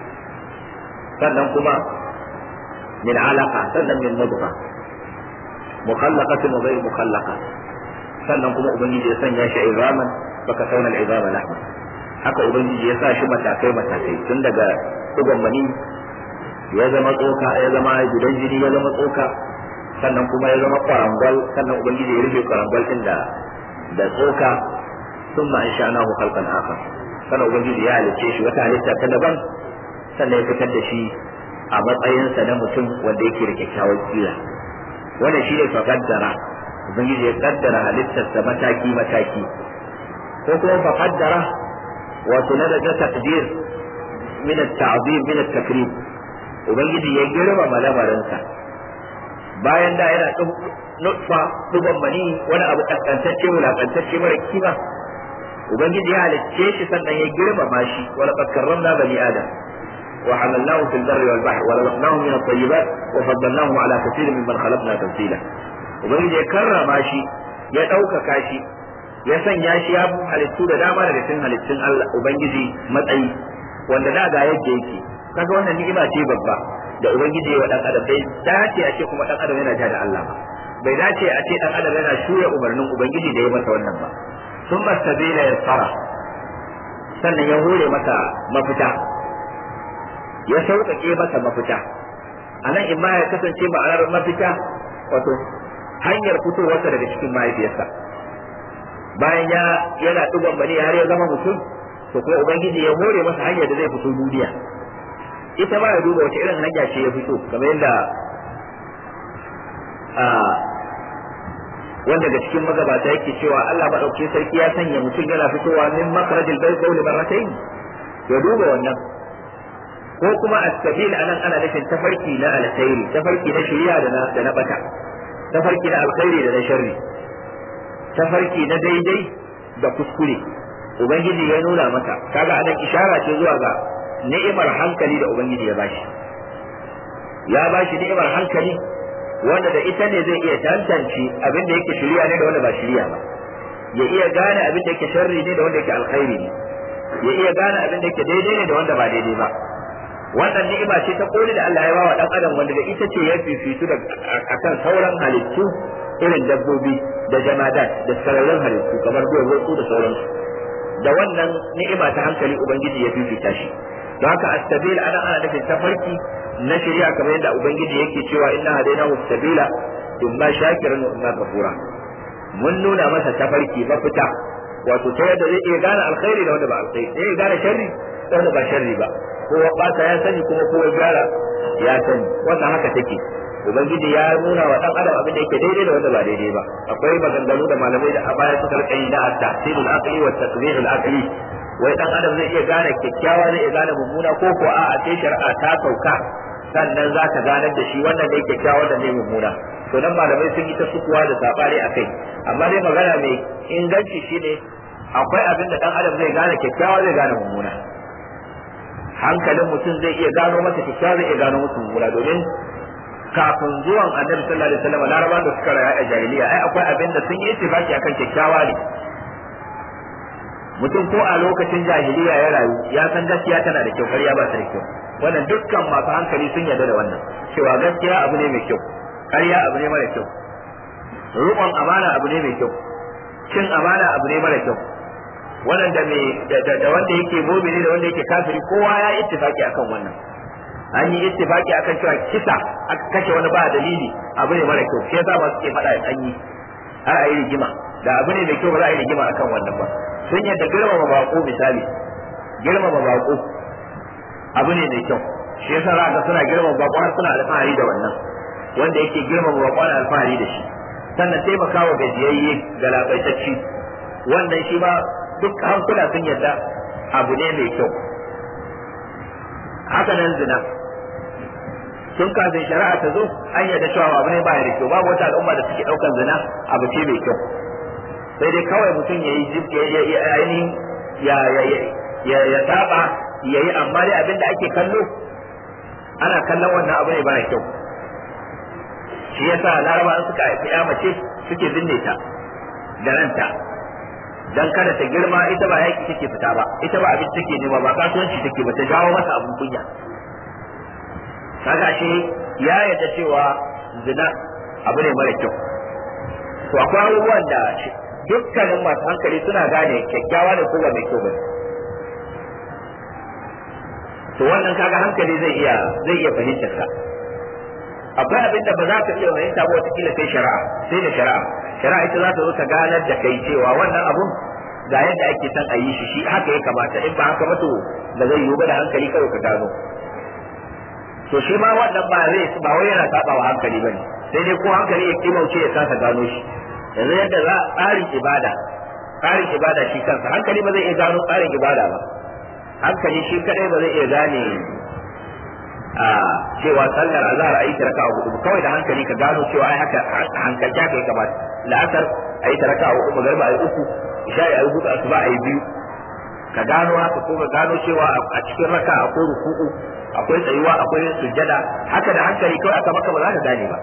sannan kuma min alaqa sannan min mudgha mukhallaqatin wa ghayr mukhallaqa sannan kuma ubangiji ya sanya shi izaman baka sauna al-izama lahma haka ubangiji ya sa shi matakai matakai tun daga dugon mani ya zama tsoka ya zama gudan jini ya zama tsoka sannan kuma ya zama kwarangwal sannan ubangiji ya rufe kwarangwal din da da tsoka sun ma insha Allah khalqan akhar sannan ubangiji ya halicce shi wata halitta ta daban sannan ya fitar da shi a matsayinsa na mutum wanda yake da kyakkyawar kila wannan shi ne fa kaddara ubangiji ya kaddara halittarsa mataki mataki ko kuma fa kaddara wato na da takdir min at-ta'zim min at-takrim ubangiji ya girmama lamarinsa bayan da yana nutfa duban mani wani abu kaskantacce wulakantacce mara kima ubangiji ya halicce shi sannan ya girmama shi wala qad karramna bani adam wa hamalnahu fil barri wal bahri wa razaqnahum min at-tayyibat wa faddalnahum ala kathirin mimman khalaqna tafsila ubangiji ya karrama shi ya ɗaukaka shi ya sanya shi ya halittu da dama daga cikin halittun Allah ubangiji matsayi wanda da ga yadda yake kaga wannan ni'ima ce babba da ubangiji ya wa dan adam bai dace a ce kuma dan adam yana ja da Allah ba bai dace a ce dan adam yana shuya umarnin ubangiji da ya masa wannan ba sun mastabila ya tsara sannan ya hore masa mafita ya sauƙaƙe masa mafita a nan in ma ya kasance ma'anar mafita wato hanyar fitowarsa daga cikin mahaifiyarsa bayan ya yana ɗigon bane har ya zama mutum to kuma ubangiji ya hore masa hanyar da zai fito duniya ita ma ya duba wace irin hanya ce ya fito kamar yadda wanda daga cikin magabata yake cewa Allah madauki sarki ya sanya mutum yana fitowa min makarajil bai kauli marratayn ya duba wannan ko kuma as-sabil anan ana nufin tafarki na alkhairi tafarki na shari'a da na da na bata tafarki na alkhairi da na sharri tafarki na daidai da kuskure ubangiji ya nuna maka kaga anan ishara ce zuwa ga ni'imar hankali da ubangiji ya bashi ya bashi ni'imar hankali wanda da ita ne zai iya tantance abin da yake shirya ne da wanda ba shirya ba ya iya gane abin da yake sharri ne da wanda yake alkhairi ne ya iya gane abin da yake daidai ne da wanda ba daidai ba wannan ni'ima ce ta koli da Allah ya bawa dan adam wanda da ita ce ya fifitu da akan sauran halittu irin dabbobi da jamadat da sararin halittu kamar duwatsu da sauransu da wannan ni'ima ta hankali ubangiji ya fifita shi don haka as-sabil ana ana nufin tafarki na shari'a kamar yadda ubangiji yake cewa inna hadainahu as-sabila imma shakiran wa imma kafura mun nuna masa tafarki mafita wato ta yadda zai iya gane alkhairi da wanda ba alkhairi zai iya gane sharri da wanda ba sharri ba kowa bata ya sani kuma kowa gyara ya sani wannan haka take ubangiji ya nuna wa dan adam abin da yake daidai da wanda ba daidai ba akwai maganganu da malamai da a baya suka rika yi da at-tahsilul aqli wa at-taqdirul aqli wai dan adam zai iya gane kyakkyawa zai iya gane mummuna ko ko a sai shari'a ta sauka sannan za ka ganar da shi wannan dai kyakkyawa da ne mummuna to nan malamai sun yi ta sukuwa da sabare akai amma dai magana mai inganci shine akwai abin da dan adam zai gane kyakkyawa zai gane mummuna hankalin mutum zai iya gano masa kyakkyawa zai iya gano masa mummuna domin kafin zuwan annabi sallallahu alaihi wasallam larabawan da suka rayu a jahiliya ai akwai abin da sun yi ittifaki akan kyakkyawa ne mutum ko a lokacin jahiliya ya rayu ya san gaskiya tana da kyau ƙarya ba ta da kyau wannan dukkan masu hankali sun yarda da wannan cewa gaskiya abu ne mai kyau ƙarya abu ne mara kyau riƙon amana abu ne mai kyau cin amana abu ne mara kyau wannan da mai da wanda yake mumini da wanda yake kafiri kowa ya ittifaki akan wannan an yi ittifaki akan cewa kisa aka kashe wani ba dalili abu ne mara kyau shi yasa ba suke faɗa an yi har a yi rigima da abu ne mai kyau ba za a yi rigima akan wannan ba sun yadda girmama bako misali girmama bako abu ne mai kyau shi yasa za ga suna girmama bako har suna alfahari da wannan wanda yake girmama bako ana alfahari da shi sannan taimakawa gajiyayye ga labaitacci wannan shi ba duk hankula sun yadda abu ne mai kyau haka nan zina tun kafin shari'a ta zo an yadda cewa abu ne baya da kyau babu wata al'umma da suke ɗaukar zina abu ce mai kyau sai dai kawai mutum ya yi ainihin ya ya ya saba ya yi amma dai abin da ake kallo ana kallon wannan abu ne baya kyau shi yasa laraba suka haifi ya mace suke binne ta da ranta dan kada ta girma ita ba yaki take fita ba ita ba abin take nema ba kasuwanci take ba ta jawo masa abun kunya kaga shi ya yadda cewa zina abu ne mara kyau to akwai abubuwan da dukkanin masu hankali suna gane kyakkyawa da ko ba mai kyau ba to wannan kaga hankali zai iya zai iya fahimtar ka akwai abin da ba za ka iya fahimta ba wata kila sai shari'a sai da shari'a shari'a ita za ta zo ta ganar da kai cewa wannan abun ga yadda ake son a yi shi shi haka ya kamata in ba haka ba to ba zai yiwu ba da hankali kawai ka gano to shi ma wannan ba zai ba wai yana saba wa hankali bane sai dai ko hankali ya kimauce ya kasa gano shi yanzu yadda za tsarin ibada tsarin ibada shi kansa hankali ba zai iya gano tsarin ibada ba hankali shi kadai ba zai iya gane a cewa sallar azhar a yi ta raka'a hudu kawai da hankali ka gano cewa ai haka hankalta kai kamata la'asar a yi ta raka'a hudu magariba a yi uku isha'i a yi hudu asuba a yi biyu ka gano haka ko ka gano cewa a cikin raka akwai ruku'u akwai tsayuwa akwai sujjada haka da hankali kawai aka maka ba za ka gane ba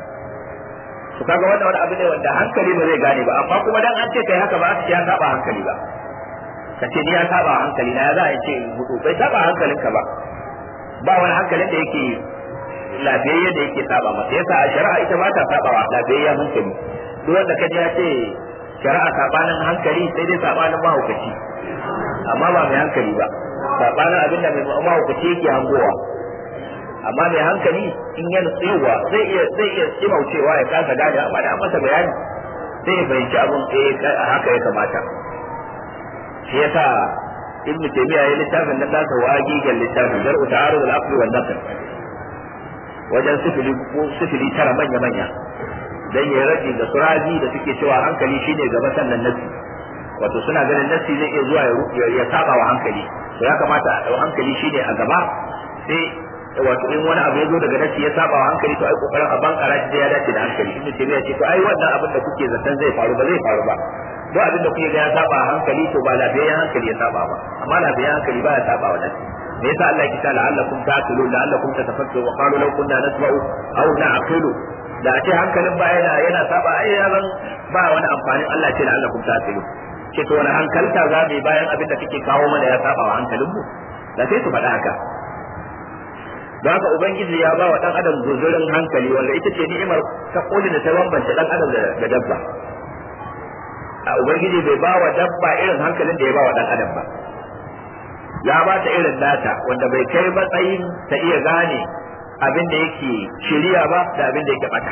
to kaga wannan wani abu ne wanda hankali ba zai gane ba amma kuma dan an ce kai haka ba aka ce ya saba hankali ba ka ce ni ya saba hankali na ya za a ce hudu bai saba hankalinka ba ba wani hankalin da yake lafiyayye da yake saba masa yasa a shari'a ita ba ta saba wa lafiyayyen hankali duk wanda ka ji ya ce shari'a sabanin hankali sai dai sabanin mahaukaci amma ba mai hankali ba sabanin abin da mai mahaukaci yake hangowa amma mai hankali in ya nutsewa zai iya zai iya kimaucewa ya kasa gane amma da an masa bayani sai ya fahimci abin eh haka ya kamata shi yasa ibn taymiya ya littafin nan nasa wagigan littafin zar'u ta'arud al-aqli wan naql wajen sifili ko sifili tara manya manya dan ya rage da suraji da suke cewa hankali shine gaba sannan nasi wato suna ganin nasi zai iya zuwa ya saba wa hankali to ya kamata a hankali shine a gaba sai wato in wani abu ya zo daga nasi ya saba wa hankali to ai kokarin a bankara shi ya dace da hankali ibn taymiya ce to ai wannan abin da kuke zaton zai faru ba zai faru ba duk abin da kuke ga ya saba hankali to ba lafiyayyen hankali ya saba ba amma lafiyayyen hankali ba ya saba wa nasi me yasa Allah ya kita la'allakum ta'qilun la'allakum tatafakkarun wa qalu law kunna nasma'u aw na'qilu da a ce hankalin ba yana yana saba ai ya zan ba wani amfanin Allah ce la'allakum ta'qilun ce to wani hankalta za mu bayan abin da kake kawo mana ya saba wa hankalin mu da sai su faɗa haka don haka ubangiji ya ba wa dan adam guzurin hankali wanda ita ce ni'imar ta koli da ta bambanta dan adam da dabba a ubangiji bai ba wa dabba irin hankalin da ya ba wa dan adam ba ya ba ta irin nata wanda bai kai matsayin ta iya gane abin da yake shiriya ba da abin da yake bata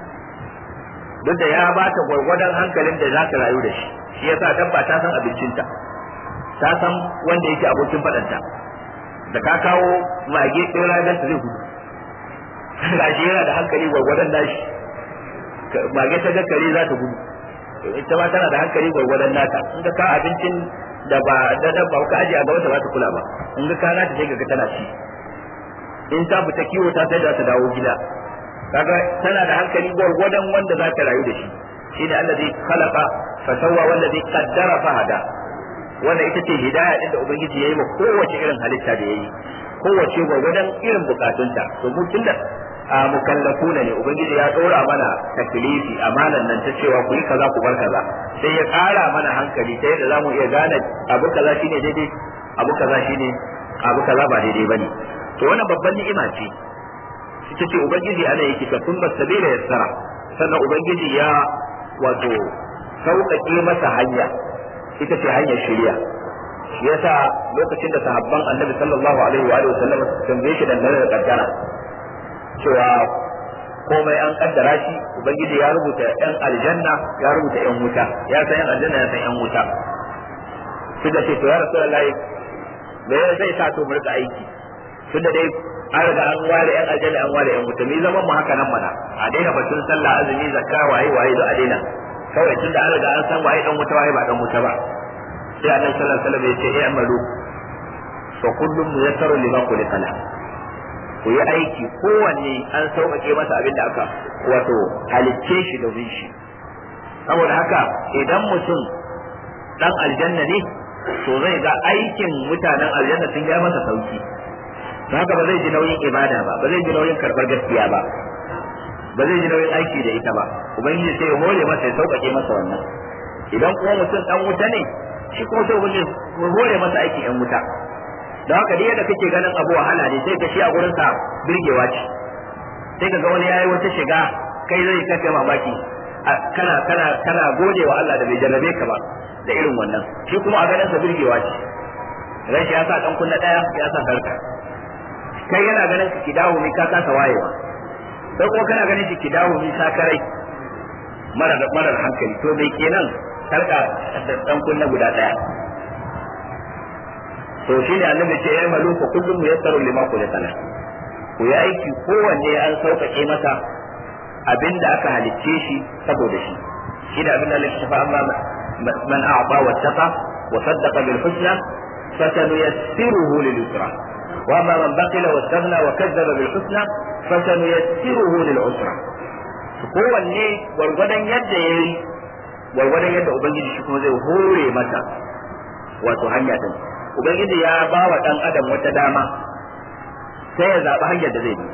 duk da ya ba ta gwargwadon hankalin da za ta rayu da shi shi yasa dabba ta san abincinta ta san wanda yake abokin faɗanta da ka kawo mage ɗaya ranar ta zai gudu gashi yana da hankali gwargwadon nashi mage ta ga kare za ta gudu ita ma tana da hankali gwargwadon nata in ka kawo abincin da ba da da ba ka aje a gaba ta ba ta kula ba in ga kana ta sai ga tana ci in ta fita kiwo ta sai da ta dawo gida kaga tana da hankali gwargwadon wanda za ta rayu da shi shine allazi khalaqa fa sawwa wallazi qaddara fa hada wanda ita ce hidaya din da ubangiji yayi wa kowace irin halitta da yayi kowace gwargwadon irin bukatunta to mu tunda a mukallafuna ne ubangiji ya dora mana taklifi amanan nan ta cewa ku yi kaza ku bar kaza sai ya kara mana hankali ta yadda zamu iya gane abu kaza shine daidai abu kaza shine abu kaza ba daidai bane to wannan babban ni'ima ce ita ce ubangiji ana yake ka kun sabila yassara sannan ubangiji ya wato sauƙaƙe masa hanya ita ce hanyar shari'a shi yasa lokacin da sahabban annabi sallallahu alaihi wa sallam tambaye shi dangane da kaddara cewa komai an kaddara shi ubangiji ya rubuta yan aljanna ya rubuta yan wuta ya san yan aljanna ya san yan wuta sai da ce to ya rasulullahi me zai sa to mu rika aiki tunda dai an riga an ware yan aljanna an ware yan wuta me zaman mu haka nan mana a daina batun sallah azumi zakka waye waye da a daina kawai tunda an riga an san waye dan wuta waye ba dan wuta ba sai annabi sallallahu alaihi wasallam ya ce eh amalu fa kullum muyassaru lima khuliqa lahu ku yi aiki kowanne an sauƙaƙe masa abin da aka wato halicce shi domin shi saboda haka idan mutum dan aljanna ne to zai ga aikin mutanen aljanna sun ya masa sauki don haka ba zai ji nauyin ibada ba ba zai ji nauyin karɓar gaskiya ba ba zai ji nauyin aiki da ita ba ubangiji sai ya hore masa ya sauƙaƙe masa wannan idan kuma mutum dan wuta ne shi kuma sai ubangiji ya hore masa aikin yan wuta da haka dai yadda kake ganin abu wahala ne sai ka shi a gurin sa birgewa ce sai ka ga wani yayi wata shiga kai zai kace mamaki kana kana kana gode wa Allah da bai jarrabe ka ba da irin wannan shi kuma a ganin sa birgewa ce ran shi ya sa dan kunna daya ya sa sarka kai yana ganin ki dawo mi ka kasa wayewa sai kuma kana ganin ki dawo mi sakarai mara marar hankali to bai kenan sarka da dan kunna guda daya to shi ne annabi ce ya malu fa kullum yassaru lima kulika la ku yi aiki kowanne an sauƙaƙe masa abinda aka halicce shi saboda shi shi da abinda Allah ya shafa amma man a'ta wa taqa wa saddaqa bil husna fasanuyassiruhu lil yusra wa amma man baqila wa istaghna wa kazzaba bil husna fasanuyassiruhu lil usra kowanne gwargwadon yadda yayi gwargwadon yadda ubangiji shi kuma zai hore masa wato hanya din ubangiji ya ba wa dan adam wata dama sai ya zaɓi hanyar da zai bi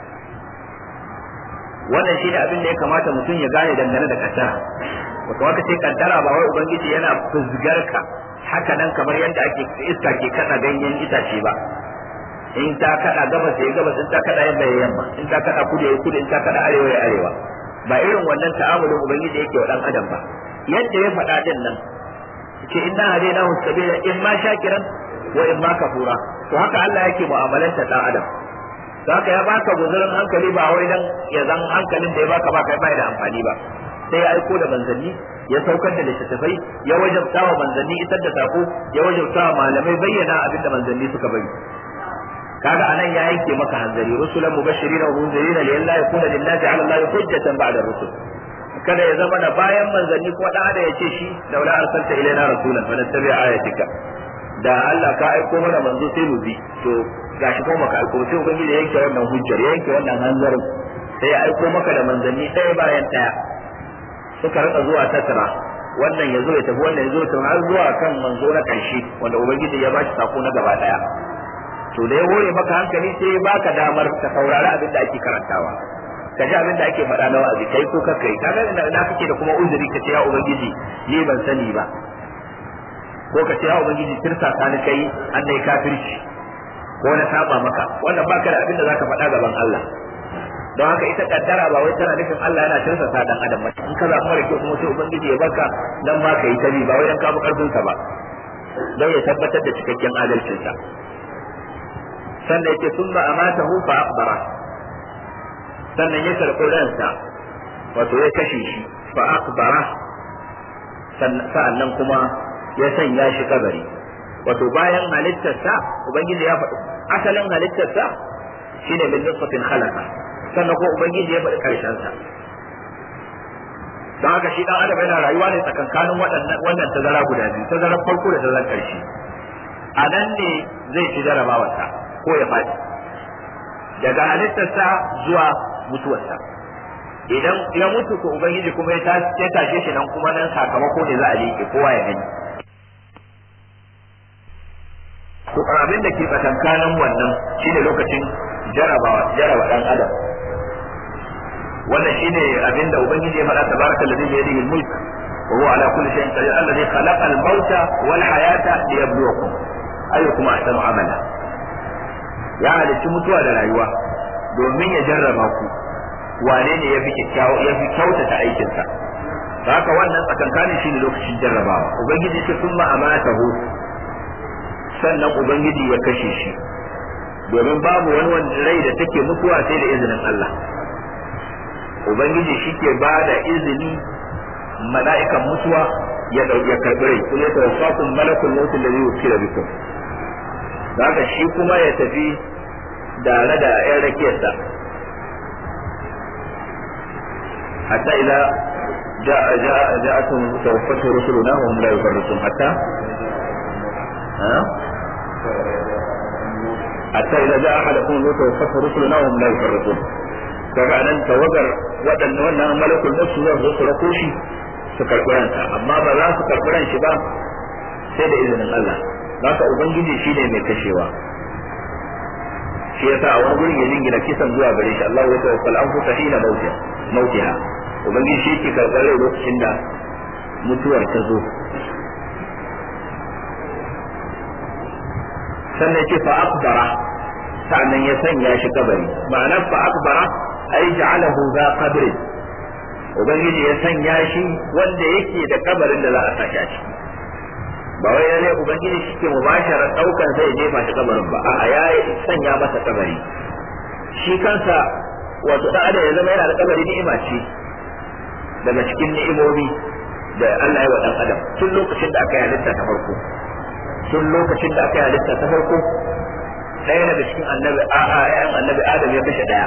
wannan shi ne abin da ya kamata mutum ya gane dangane da kaddara ba kamata ce kaddara ba wai ubangiji yana fuzgar ka haka nan kamar yadda ake iska ke kada ganyen itace ba in ta kada gabas ya gabas in ta kada yamma ya yamma in ta kada kudu ya kudu in ta kada arewa ya arewa ba irin wannan ta'amulin ubangiji yake wa dan adam ba yadda ya faɗa din nan ce inna hadainahu sabila in ma shakiran wa in ma kafura to haka Allah yake mu'amalanta dan adam haka ya baka guzurin hankali ba wai dan ya zan hankalin da ya baka ba kai bai da amfani ba sai ya aiko da manzanni ya saukar da littattafai ya wajabta wa manzanni isar da sako ya wajabta wa malamai bayyana abin da manzanni suka bari kaga anan ya yanke maka hanzari rusulan mubashirin wa munzirin li alla yakuna lin-nasi 'ala Allah hujjatan ba'da rusul kada ya zama da bayan manzanni ko dan adam ya ce shi laula arsalta ilaina rasulan fa nattabi ayatika da Allah ka aiko mana manzo sai mu bi to gashi ko maka aiko sai ubangiji ya yanke wannan hujjar ya yanke wannan hanzarin sai ya aiko maka da manzanni ɗaya bayan ɗaya suka rika zuwa tattara wannan ya zo ya tafi wannan ya zo ya har zuwa kan manzo na ƙarshe wanda ubangiji ya bashi sako na gaba ɗaya to da ya hore maka hankali sai ya baka damar ka saurari abin da ake karantawa ka ji abin da ake faɗa na wa'azi kai ko kai kaga na kake da kuma uzuri ka ce ya ubangiji ni ban sani ba ko ka ce ya ubangiji tirsa ka ni kai an dai kafirci ko na saba maka wannan baka da abin da zaka faɗa gaban Allah don haka ita kaddara ba wai tana nufin Allah yana tirsa sa dan adam ba in ka zaɓi mara kyau kuma sai ubangiji ya baka dan ma ka yi tabi ba wai dan ka bi karfin ka ba don ya tabbatar da cikakken adalcinsa sannan yake summa amatahu fa akbara sannan ya karɓi ransa wato ya kashe shi fa akbara sa'annan kuma ya sanya shi kabari wato bayan halittarsa ubangiji ya faɗi asalin halittarsa shine min nutfatin khalaqa sannan ko ubangiji ya faɗi karshen sa don haka shi dan adam yana rayuwa ne tsakankanin waɗannan wannan tazara guda biyu tazarar farko da tazarar ƙarshe a nan ne zai ci jarabawarsa ko ya faɗi daga halittarsa zuwa mutuwarsa idan ya mutu ko ubangiji kuma ya tashe shi nan kuma nan sakamako ne za a liƙe kowa ya gani to abin da ke tsakankanin wannan shine lokacin jarabawa jaraba dan adam wannan shine abinda ubangiji ya faɗa tabaraka alladhi bi yadihi al-mulk wa huwa ala kulli shay'in qadir alladhi khalaqa al-mauta wal hayata liyabluwakum ayyukum ahsanu amala ya halicci mutuwa da rayuwa domin ya jarraba ku wane ne ya fi kyautata aikinsa haka wannan tsakankanin shi ne lokacin jarrabawa ubangiji ce sun ma'amatahu sannan ubangiji ya kashe shi domin babu wani wanda rai da take mutuwa sai da izinin Allah ubangiji shi ke ba da izini mala'ikan mutuwa ya ya karbi rai kuma ya tawaffakum malakul maut alladhi wukila bikum haka shi kuma ya tafi tare da yan rakiyarsa hatta idza جاء جاء جاءتهم توفته رسلنا وهم لا يفرطون حتى ها حتى إذا جاء أحدكم الموت توفته رسلنا وهم لا يفرطون kaga nan tawagar waɗanda wannan malakul maut zai zo su rako shi su karɓi ransa amma ba za su karɓi ran shi ba sai da izinin Allah haka ubangiji shi ne mai kashewa shi yasa a wani gurin ya jingina kisan zuwa gare shi Allah ya tawaffal anfusa hina mautiha mautiha ubangiji shi ke karɓar rai lokacin da mutuwar ta zo sannan ce fa akbara sannan ya sanya shi kabari ma'anar fa akbara ai ja'alahu za qabri ubangiji ya sanya shi wanda yake da kabarin da za a saka shi ba wai lalle ubangiji shi ke mubashara daukan zai jefa shi kabarin ba a'a ya sanya masa kabari shi kansa wato da ya zama yana da kabari ni'ima ce daga cikin ni'imomi da Allah ya wa dan adam tun lokacin da aka yi halitta ta farko tun lokacin da aka yi halitta ta farko ɗaya daga cikin annabi a a ƴaƴan annabi adam ya kashe ɗaya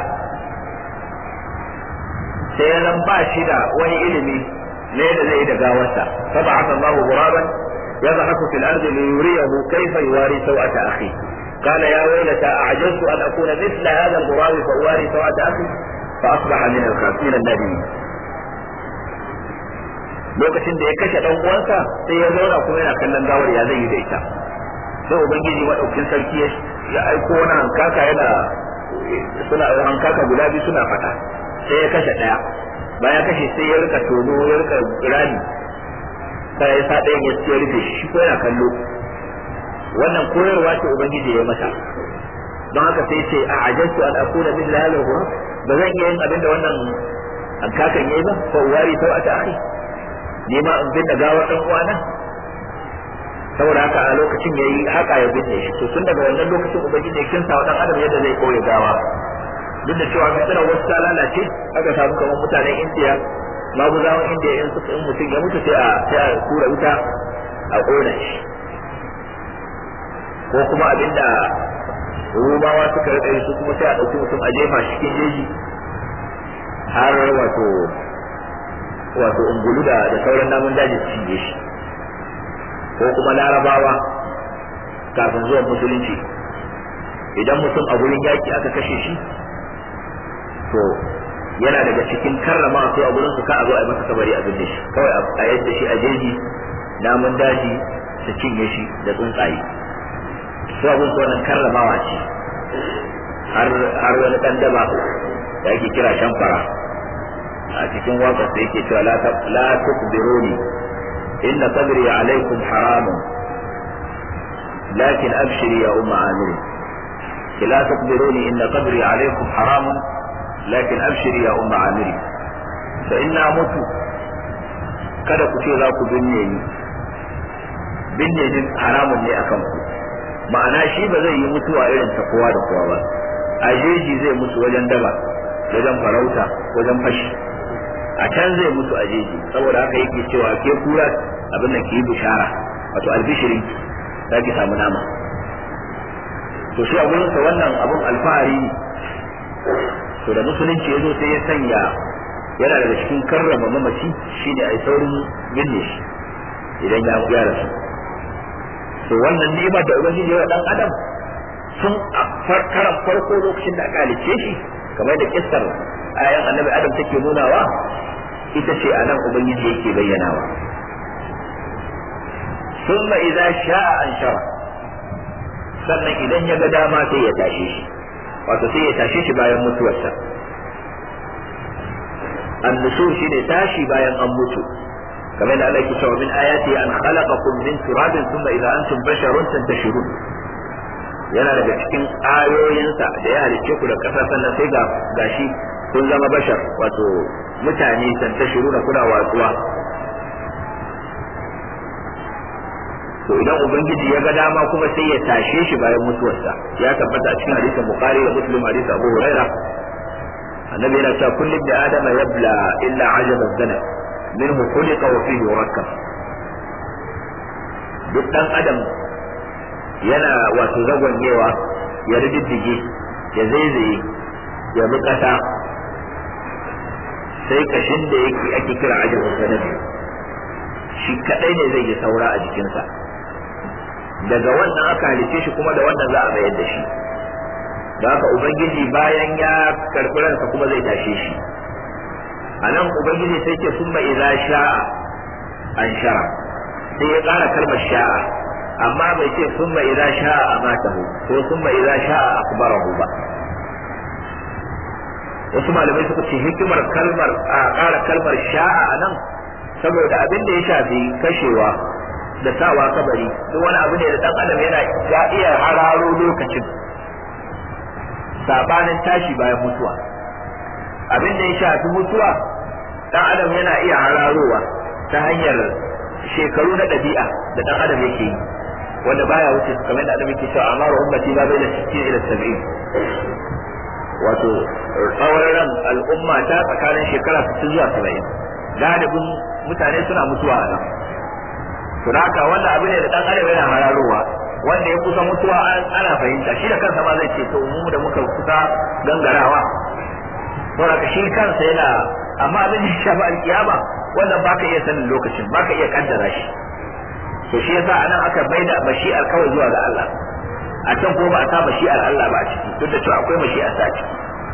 sai ya zan ba shi da wani ilimi ne da zai da gawarsa fa ba'atha Allahu ghuraban yadhaku fil ardi li yuriyahu kayfa yuwari sawata akhi قال يا ويلتى أعجزت أن أكون مثل هذا الغراب فأواري سوءة أخي فأصبح من الخاسرين النادمين lokacin da ya kashe dan uwansa sai ya zauna kuma yana kallon gawar ya zai yi da ita sai ubangiji madaukin sarki ya aiko wani hankaka yana suna hankaka guda biyu suna fada sai ya kashe daya bayan kashe sai ya rika tono ya rika rani sai ya sa ɗayan ya rufe shi ko yana kallo wannan koyarwa ce ubangiji ya masa don haka sai ce a ajastu an akuna mithla hadha ba zan iya yin abin da wannan hankakan yayi ba fa wari sau a akhi ni ma in binne gawar dan uwana saboda haka a lokacin yayi haka ya binne shi to tun daga wannan lokacin ubangiji ya kinsa wa dan adam yadda zai koya gawa duk da cewa fitrar wasu ta lalace aka samu kamar mutanen indiya maguzawan indiya in suka in mutum ya mutu sai a sai a kura wuta a kona shi ko kuma abinda rumawa suka rika su kuma sai a ɗauki mutum a jefa shi cikin jeji har wato wato ungulu da da sauran namun daji su shige shi ko kuma larabawa kafin zuwan musulunci idan mutum a gurin yaki aka kashe shi to yana daga cikin karrama su a gurin su ka a zo a yi masa kabari a binne shi kawai a yadda shi a jeji namun daji su cinye shi da tsuntsaye su abun su wannan karramawa ce har wani dan daba da ake kira shamfara a cikin waƙar da yake cewa la tukbiruni inna sabri alaikum haramun lakin abshiri ya umma amiri la tukbiruni inna sabri alaikum haramun lakin abshiri ya umma amiri da inna mutu kada ku ce za ku binne ni binne ni haramun ne akan ku ma'ana shi ba zai yi mutuwa irin ta kowa da kowa ba a jeji zai mutu wajen daba wajen farauta wajen fashi a can zai mutu a jeji saboda haka yake cewa ke kura abin da ke yi bishara wato albishirin za ki samu nama to shi a gurinsa wannan abun alfahari ne to da musulunci ya zo sai ya sanya yana daga cikin karrama mamaci shine a yi saurin binne shi idan ya ya rasu to wannan ni'imar da ubangiji ya dan adam sun a karan farko lokacin da aka halicce shi kamar da kissar ayan annabi adam take nunawa ita ce a nan ubangiji yake bayyanawa ثم إذا شاء أنشره sannan idan ya ga dama sai ya tashe shi wato sai ya tashe shi bayan mutuwarsa النشور شيء تاشي باين أن mutu. kamar da Allah ke cewa min ayati an khalaqakum min turabin thumma idza antum basharun tantashirun yana daga cikin ayoyinsa da ya halicce ku da kasa sannan sai ga gashi kun zama bashar wato mutane tantashiruna kuna watsuwa to idan ubangiji ya ga dama kuma sai ya tashe shi bayan mutuwarsa ya tabbata a cikin hadisin bukhari da muslim hadisi abu huraira annabi yana cewa kullum da adama yabla illa ajaban zanab minhu khuliqa wa fihi yurakkab duk dan adam yana wato zagonyewa ya rididdige ya zaizaye ya bi kasa sai kashin da yake ake kira ajabun sanabi shi kadai ne zai yi saura a jikinsa daga wannan aka halice shi kuma da wannan za a bayar da shi da haka ubangiji bayan ya karɓi ransa kuma zai tashe shi a nan ubangiji sai ce sun idza sha'a an shara sai ya ƙara kalmar sha'a amma bai ce sun idza sha'a amatahu ko sun idza sha'a akbarahu ba wasu malamai suka ce hikimar kalmar a ƙara kalmar sha'a a nan saboda abin da ya shafi kashewa da sawa kabari duk wani abu ne da dan adam yana ya iya hararo lokacin sabanin tashi bayan mutuwa abin da ya shafi mutuwa dan adam yana iya hararowa ta hanyar shekaru na ɗabi'a da dan adam yake yi wanda baya wuce kamar da adam yake cewa amaru ummati ba bai da 60 ila 70 wato tsawon ran al'umma ta tsakanin shekara 60 zuwa 70 galibin mutane suna mutuwa a nan to haka wannan abu ne da dan adam yana hararowa wanda ya kusa mutuwa ana fahimta shi da kansa ma zai ce to mu da muka kusa gangarawa don haka shi kansa yana amma abin da ya shafi alkiyama wannan baka iya sanin lokacin baka iya kaddara shi to shi yasa anan aka baida mashi'ar kawai zuwa ga Allah a can ko ba a sa mashi'ar Allah ba a ciki duk da cewa akwai mashi'ar sa a ciki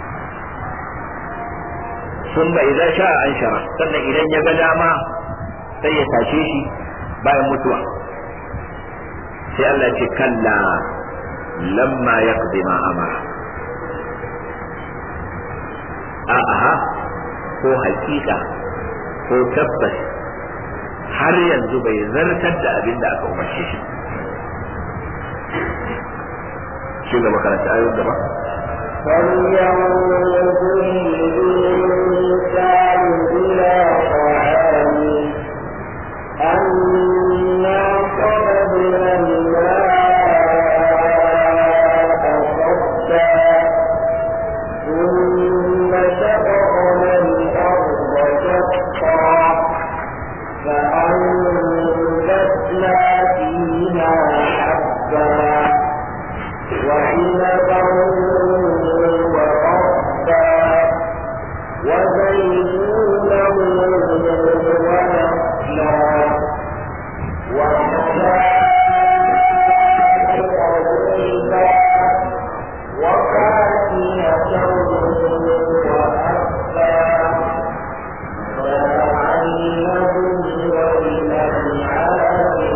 sun ba idan sha an shara sannan idan ya ga dama sai ya tashe shi bayan mutuwa sai Allah ce kalla lamma yaqdi ma amara a'a ko hakika ko tabbas har yanzu bai zartar da abin da aka umarce shi shi gaba karanta ayoyin gaba فلينظر الإنسان إلى طعامه أنا صببنا الماء صبا ثم شققنا الأرض شقا فأنبتنا فيها حبا وعنبا وقبا وزيتونا ونخلا وحدائق غلبا وفاكهة وأبا فلعلهم وللأنعام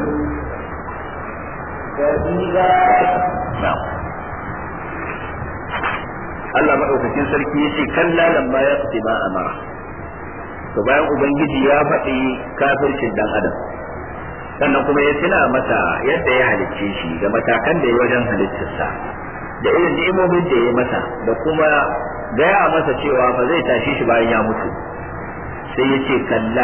فإذا Allah maɗaukakin sarki ya ce kalla lamma ya fi ma amara to bayan ubangiji ya faɗi kafircin dan adam sannan kuma ya tuna masa yadda ya halicce shi da matakan da ya wajen halittarsa da irin ni'imomin da ya masa da kuma gaya masa cewa ba zai tashi shi bayan ya mutu sai ya ce kalla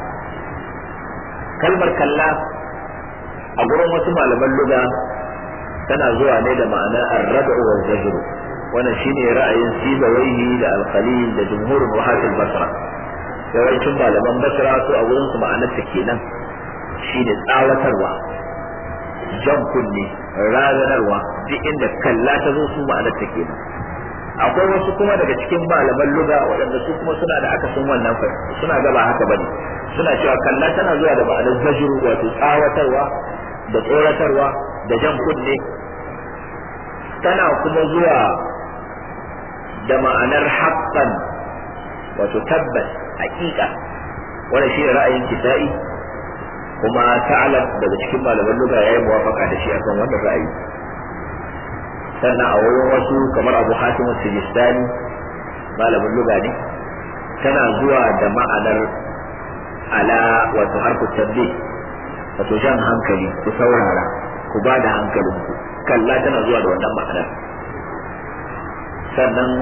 kalmar kalla a gurin wasu malaman luga tana zuwa ne da ma'ana arraba wa zajru wannan shine ra'ayin sibawaihi da al-khalil da jumhurul wahatul basra yawancin malaman basra su a wurin su ma'anar ta kenan shine tsawatarwa jan kunne razanarwa duk inda kalla ta zo su ma'anar ta kenan akwai wasu kuma daga cikin malaman luga waɗanda su kuma suna da akasin wannan fa suna gaba haka bane suna cewa kalla tana zuwa da ma'anar zajru wato tsawatarwa da tsoratarwa da jan kunne tana kuma zuwa da ma'anar haqqan wato tabbas haƙiƙa wannan shi ne ra'ayin kisa'i kuma ta'alab daga cikin malaman lugha yayi muwafaka da shi akan wannan ra'ayi sannan a wurin wasu kamar Abu Hatim al-Sijistani malamin lugha ne tana zuwa da ma'anar ala wato harfu tabbi wato jan hankali ku saurara ku ba da hankalinku kalla tana zuwa da wannan ma'anar sannan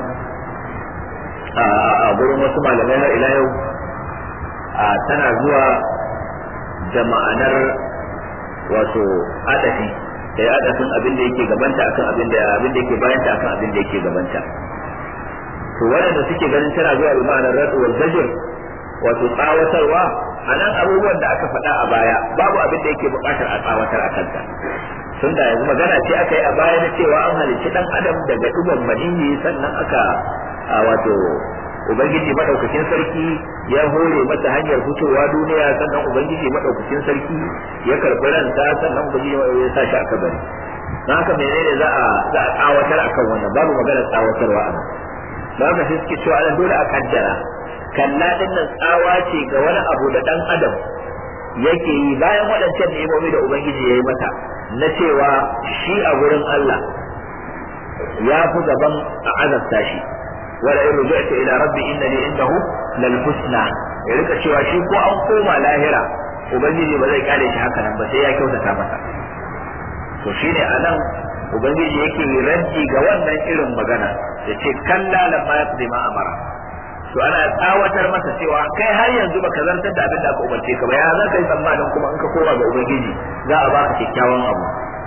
a gurin wasu malamai har ila yau tana zuwa da ma'anar wato adafi da ya adafin abin da yake gabanta akan abin da abin da yake bayanta akan abin da yake gabanta to waɗanda suke ganin tana zuwa da ma'anar radu wal zajr wato tsawatarwa a nan abubuwan da aka faɗa a baya babu abin da yake buƙatar a tsawatar a kanta tun da yanzu magana ce aka yi a baya na cewa an halicci ɗan adam daga ɗuban maniyyi sannan aka wato ubangiji madaukakin sarki ya hore masa hanyar fitowa duniya sannan ubangiji madaukakin sarki ya karɓi ranta sannan ubangiji ya sa shi a kabari don haka menene za a za a tsawatar akan wannan babu maganar tsawatarwa a nan don haka sai suke cewa ana dole a kaddara kalla din nan tsawa ce ga wani abu da dan adam yake yi bayan waɗancan ni'imomi da ubangiji ya yi mata na cewa shi a gurin Allah ya fi gaban a azabta shi wala in ruja'ta ila rabbi innani indahu lal husna ya rika cewa shi ko an koma lahira ubangiji ba zai kare shi haka nan ba sai ya kyautata masa to shine anan ubangiji yake raddi ga wannan irin magana ya ce kalla lamma yaqdi ma amara to ana tsawatar masa cewa kai har yanzu baka zartar da abin da aka umarce ka ba ya za ka yi tsammanin kuma in ka koma ga ubangiji za a baka kyakkyawan abu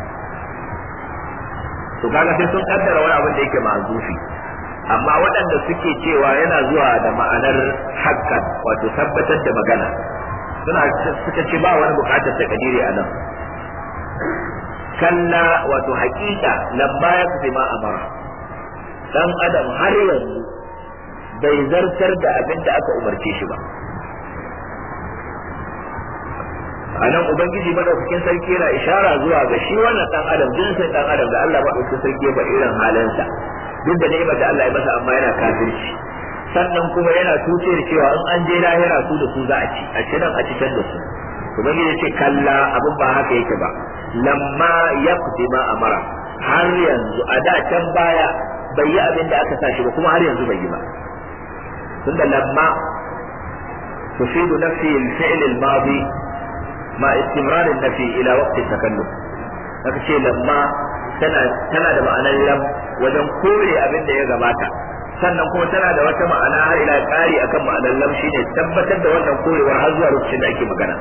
to kaga sai sun kaddara wani abin da yake ma'azufi amma waɗanda suke cewa yana zuwa da ma'anar hakkan wato tabbatar da magana suna suka ce ba wani bukatar ta kadiri a nan kalla wato hakika lamma ya fi ma amara dan adam har yanzu bai zartar da abin da aka umarce shi ba a nan ubangiji madaukakin sarki yana ishara zuwa ga shi wannan dan adam jinsin dan adam da Allah madaukakin sarki ba irin halinsa duk da ni'imar da Allah ya masa amma yana kafirci sannan kuma yana tuce da cewa in an je lahira su da su za a ci a ci nan a ci can da su ubangiji ya ce kalla abin ba haka yake ba lamma yaqdi ma amara har yanzu a da can baya bai yi abin da aka sa shi ba kuma har yanzu bai yi ba tunda lamma tufidu nafi al-fi'l al-madi ma istimrar an-nafi ila waqt at-takallum haka ce lamma tana tana da ma'anar lam wajen kore abin da ya gabata sannan kuma tana da wata ma'ana har ila ƙari akan ma'anar lam shine tabbatar da wannan korewar har zuwa lokacin da ake magana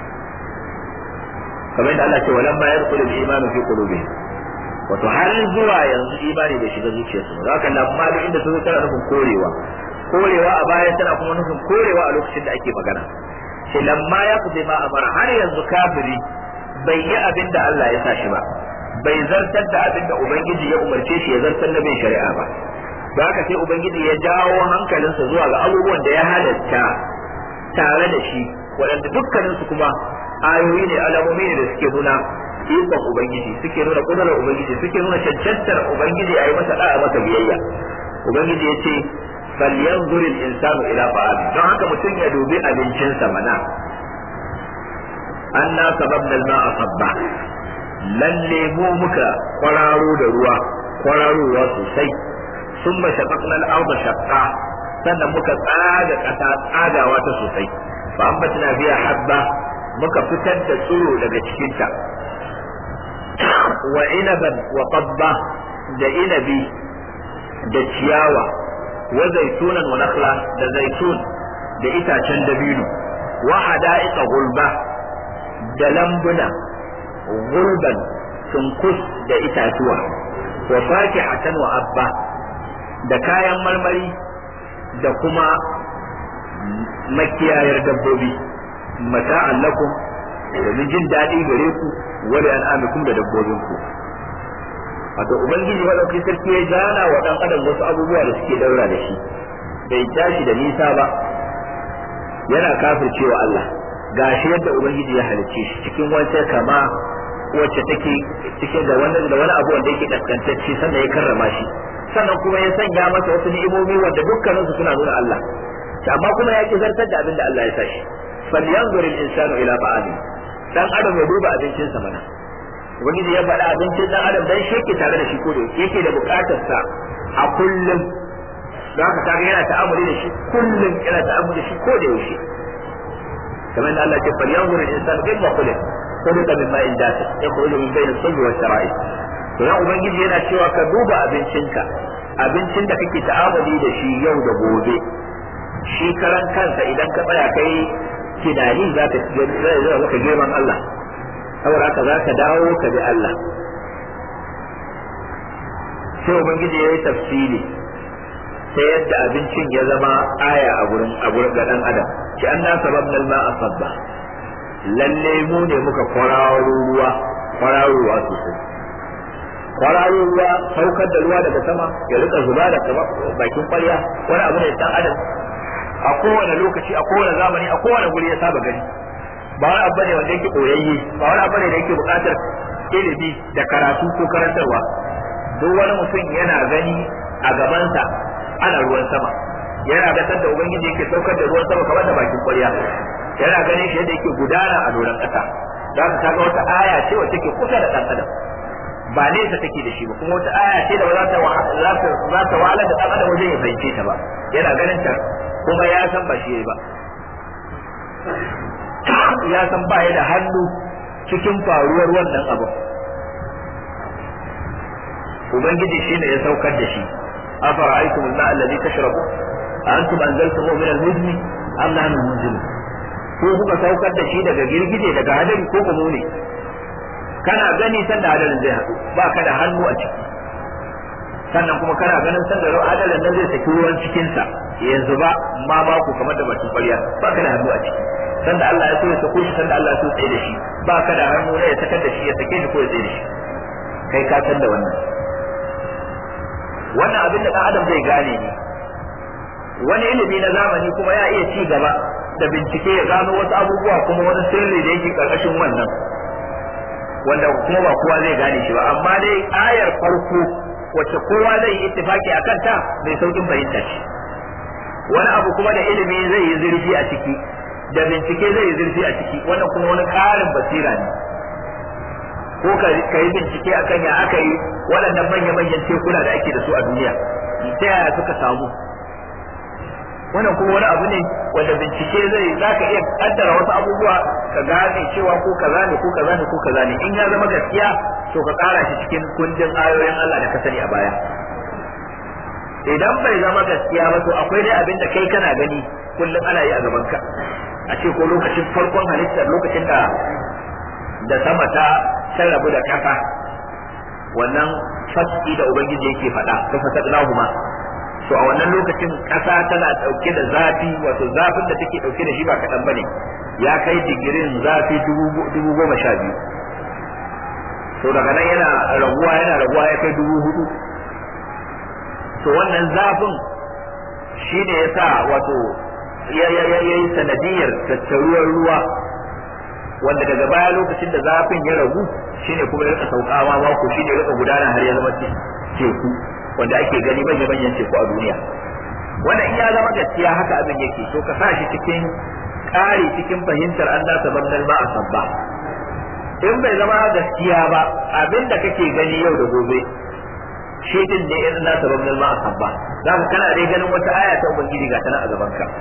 kamar da Allah ce walan ma yadkhulu al-imanu fi qulubihim wato har zuwa yanzu imani bai shiga zuciyarsu ba haka lamma da inda sun tana nufin korewa korewa a baya tana kuma nufin korewa a lokacin da ake magana ce lamma ya fi ma amara har yanzu kafiri bai yi abin da Allah ya sa shi ba bai zartar da abin da ubangiji ya umarce shi ya zartar da bin shari'a ba da haka sai ubangiji ya jawo hankalinsa zuwa ga abubuwan da ya halatta tare da shi waɗanda dukkaninsu kuma ayoyi ne alamomi ne da suke nuna ikon ubangiji suke nuna kudurar ubangiji suke nuna cancantar ubangiji a yi masa da'a masa biyayya ubangiji ya ce falyanzur al-insanu ila ta'ami don haka mutum ya dubi abincinsa mana anna sababna al-ma'a sabba lalle mu muka kwararo da ruwa kwararowa sosai ثم شققنا الأرض شقا sannan muka tsaga ƙasa tsagawa ta sosai fa ambatna biya habba muka fitar da tsiro daga cikinta wa inaban wa qabba da inabi da ciyawa wa zaitunan wa nakhla da zaitun da itacen dabino wa hada'iqa gulba da lambuna gulban sunkus da itatuwa wa fakihatan wa abba da kayan marmari da kuma makiyayar dabbobi mata'an lakum domin jin daɗi gare ku wani al'amikum da dabbobinku wato ubangiji madauki sarki ya gana wa dan adam wasu abubuwa da suke daura da shi bai tashi da nisa ba yana kafircewa Allah gashi yadda ubangiji ya halicce shi cikin wata kama wacce take cikin da wani da wani abu wanda yake kaskantacce sannan ya karrama shi sannan kuma ya sanya masa wasu ni'imomi wanda dukkaninsu suna nuna Allah amma kuma ya ki zartar da abin da Allah ya sa shi falyanzur al-insanu ila ta'ami dan adam ya duba abincinsa mana ubangiji ya faɗa abincin dan adam dan shi yake tare da shi ko da yake da bukatar sa a kullum don haka kaga yana ta'amuli da shi kullum yana ta'amuli da shi ko da yaushe kamar da Allah ya ce fal yanzur al-insan kayfa khuliq khuliqa min ma'in dafiq yakhruju min bayni as-sulbi wash-shara'i to dan ubangiji yana cewa ka duba abincinka abincin da kake ta'amuli da shi yau da gobe shi karan kansa idan ka tsaya kai tunani za ka zai maka girman Allah saboda haka za ka dawo ka bi Allah sai ubangiji ya yi tafsiri ta yadda abincin ya zama aya a gurin a gurin ga dan adam ki an na sababna al-ma'a sabba lalle mu ne muka kwararo ruwa kwararo ruwa sosai kwararo ruwa saukar da ruwa daga sama ya rika zuba da bakin kwarya wani abu ne dan adam a kowane lokaci a kowane zamani a kowane guri ya saba gani ba wani abu ne wanda yake koyayye ba wani abu ne da yake buƙatar ilimi da karatu ko karantarwa duk wani mutum yana gani a gabansa ana ruwan sama yana ga da ubangiji yake saukar da ruwan sama kamar da bakin kwarya yana ganin shi yadda yake gudana a doron ƙasa za ka kaga wata aya ce wacce ke kusa da ɗan adam ba nesa take da shi ba kuma wata aya ce da ba za ta za ta wahalar da ɗan adam wajen ya fahimce ta ba yana ganin ta kuma ya san ba shi ba ya san ba ya da hannu cikin faruwar wannan abu ubangiji shine ya saukar da shi afara'aytum al-ma'a alladhi tashrabu antum anzaltumuhu min al-muzni am nahnu al-munzilun ko kuka saukar da shi daga girgije daga hadari ko kuma ne kana gani sanda hadarin zai haɗu ba ka da hannu a ciki sannan kuma kana ganin sanda hadarin nan zai saki ruwan cikinsa yanzu ba ma ba ku kamar da bakin ƙwarya ba ka da hannu a ciki sanda Allah ya so ya sako shi sanda Allah ya so tsaye da shi ba ka da hannu ne ya sakar da shi ya sake shi ko ya tsaye da shi kai ka san da wannan wannan abin da ɗan adam zai gane ne wani ilimi na zamani kuma ya iya ci gaba da bincike ya gano wasu abubuwa kuma wani sirri da yake karkashin wannan wanda kuma ba kowa zai gane shi ba amma dai ayar farko wacce kowa zai yi ittifaki a kanta mai saukin fahimta ce wani abu kuma da ilimi zai yi zurfi a ciki da bincike zai yi zurfi a ciki wannan kuma wani ƙarin basira ne ko ka yi bincike akan ya aka yi waɗannan manya-manyan tekuna da ake da su a duniya ta yaya suka samu wannan kuma wani abu ne wanda bincike zai za ka iya kaddara wasu abubuwa ka gane cewa ko kaza ne ko kaza ne ko kaza ne in ya zama gaskiya to ka kara shi cikin kundin ayoyin Allah da ka sani a baya idan bai zama gaskiya ba to akwai dai abin da kai kana gani kullum ana yi a gaban ka a ce ko lokacin farkon halittar lokacin da da sama ta rabu da kasa wannan fasiki da ubangiji yake faɗa ta fasadnahuma to a wannan lokacin ƙasa tana ɗauke da zafi wato zafin da take ɗauke da shi ba kaɗan bane ya kai digirin zafi dubu goma sha biyu to daga nan yana raguwa yana raguwa ya kai dubu hudu to wannan zafin shi ne ya sa wato ya yi sanadiyar tattaruwar ruwa wanda daga baya lokacin da zafin ya ragu shine kuma ya rika saukawa mako shine ya rika gudana har ya zama teku wanda ake gani manya manyan teku a duniya wanda in ya zama gaskiya haka abin yake to ka sa shi cikin ƙari cikin fahimtar an da sabannal ma a sabba in bai zama gaskiya ba abin da kake gani yau da gobe shi din ne in da sabannal ma a sabba za ka kana dai ganin wata aya ta ubangiji ga tana a gaban ka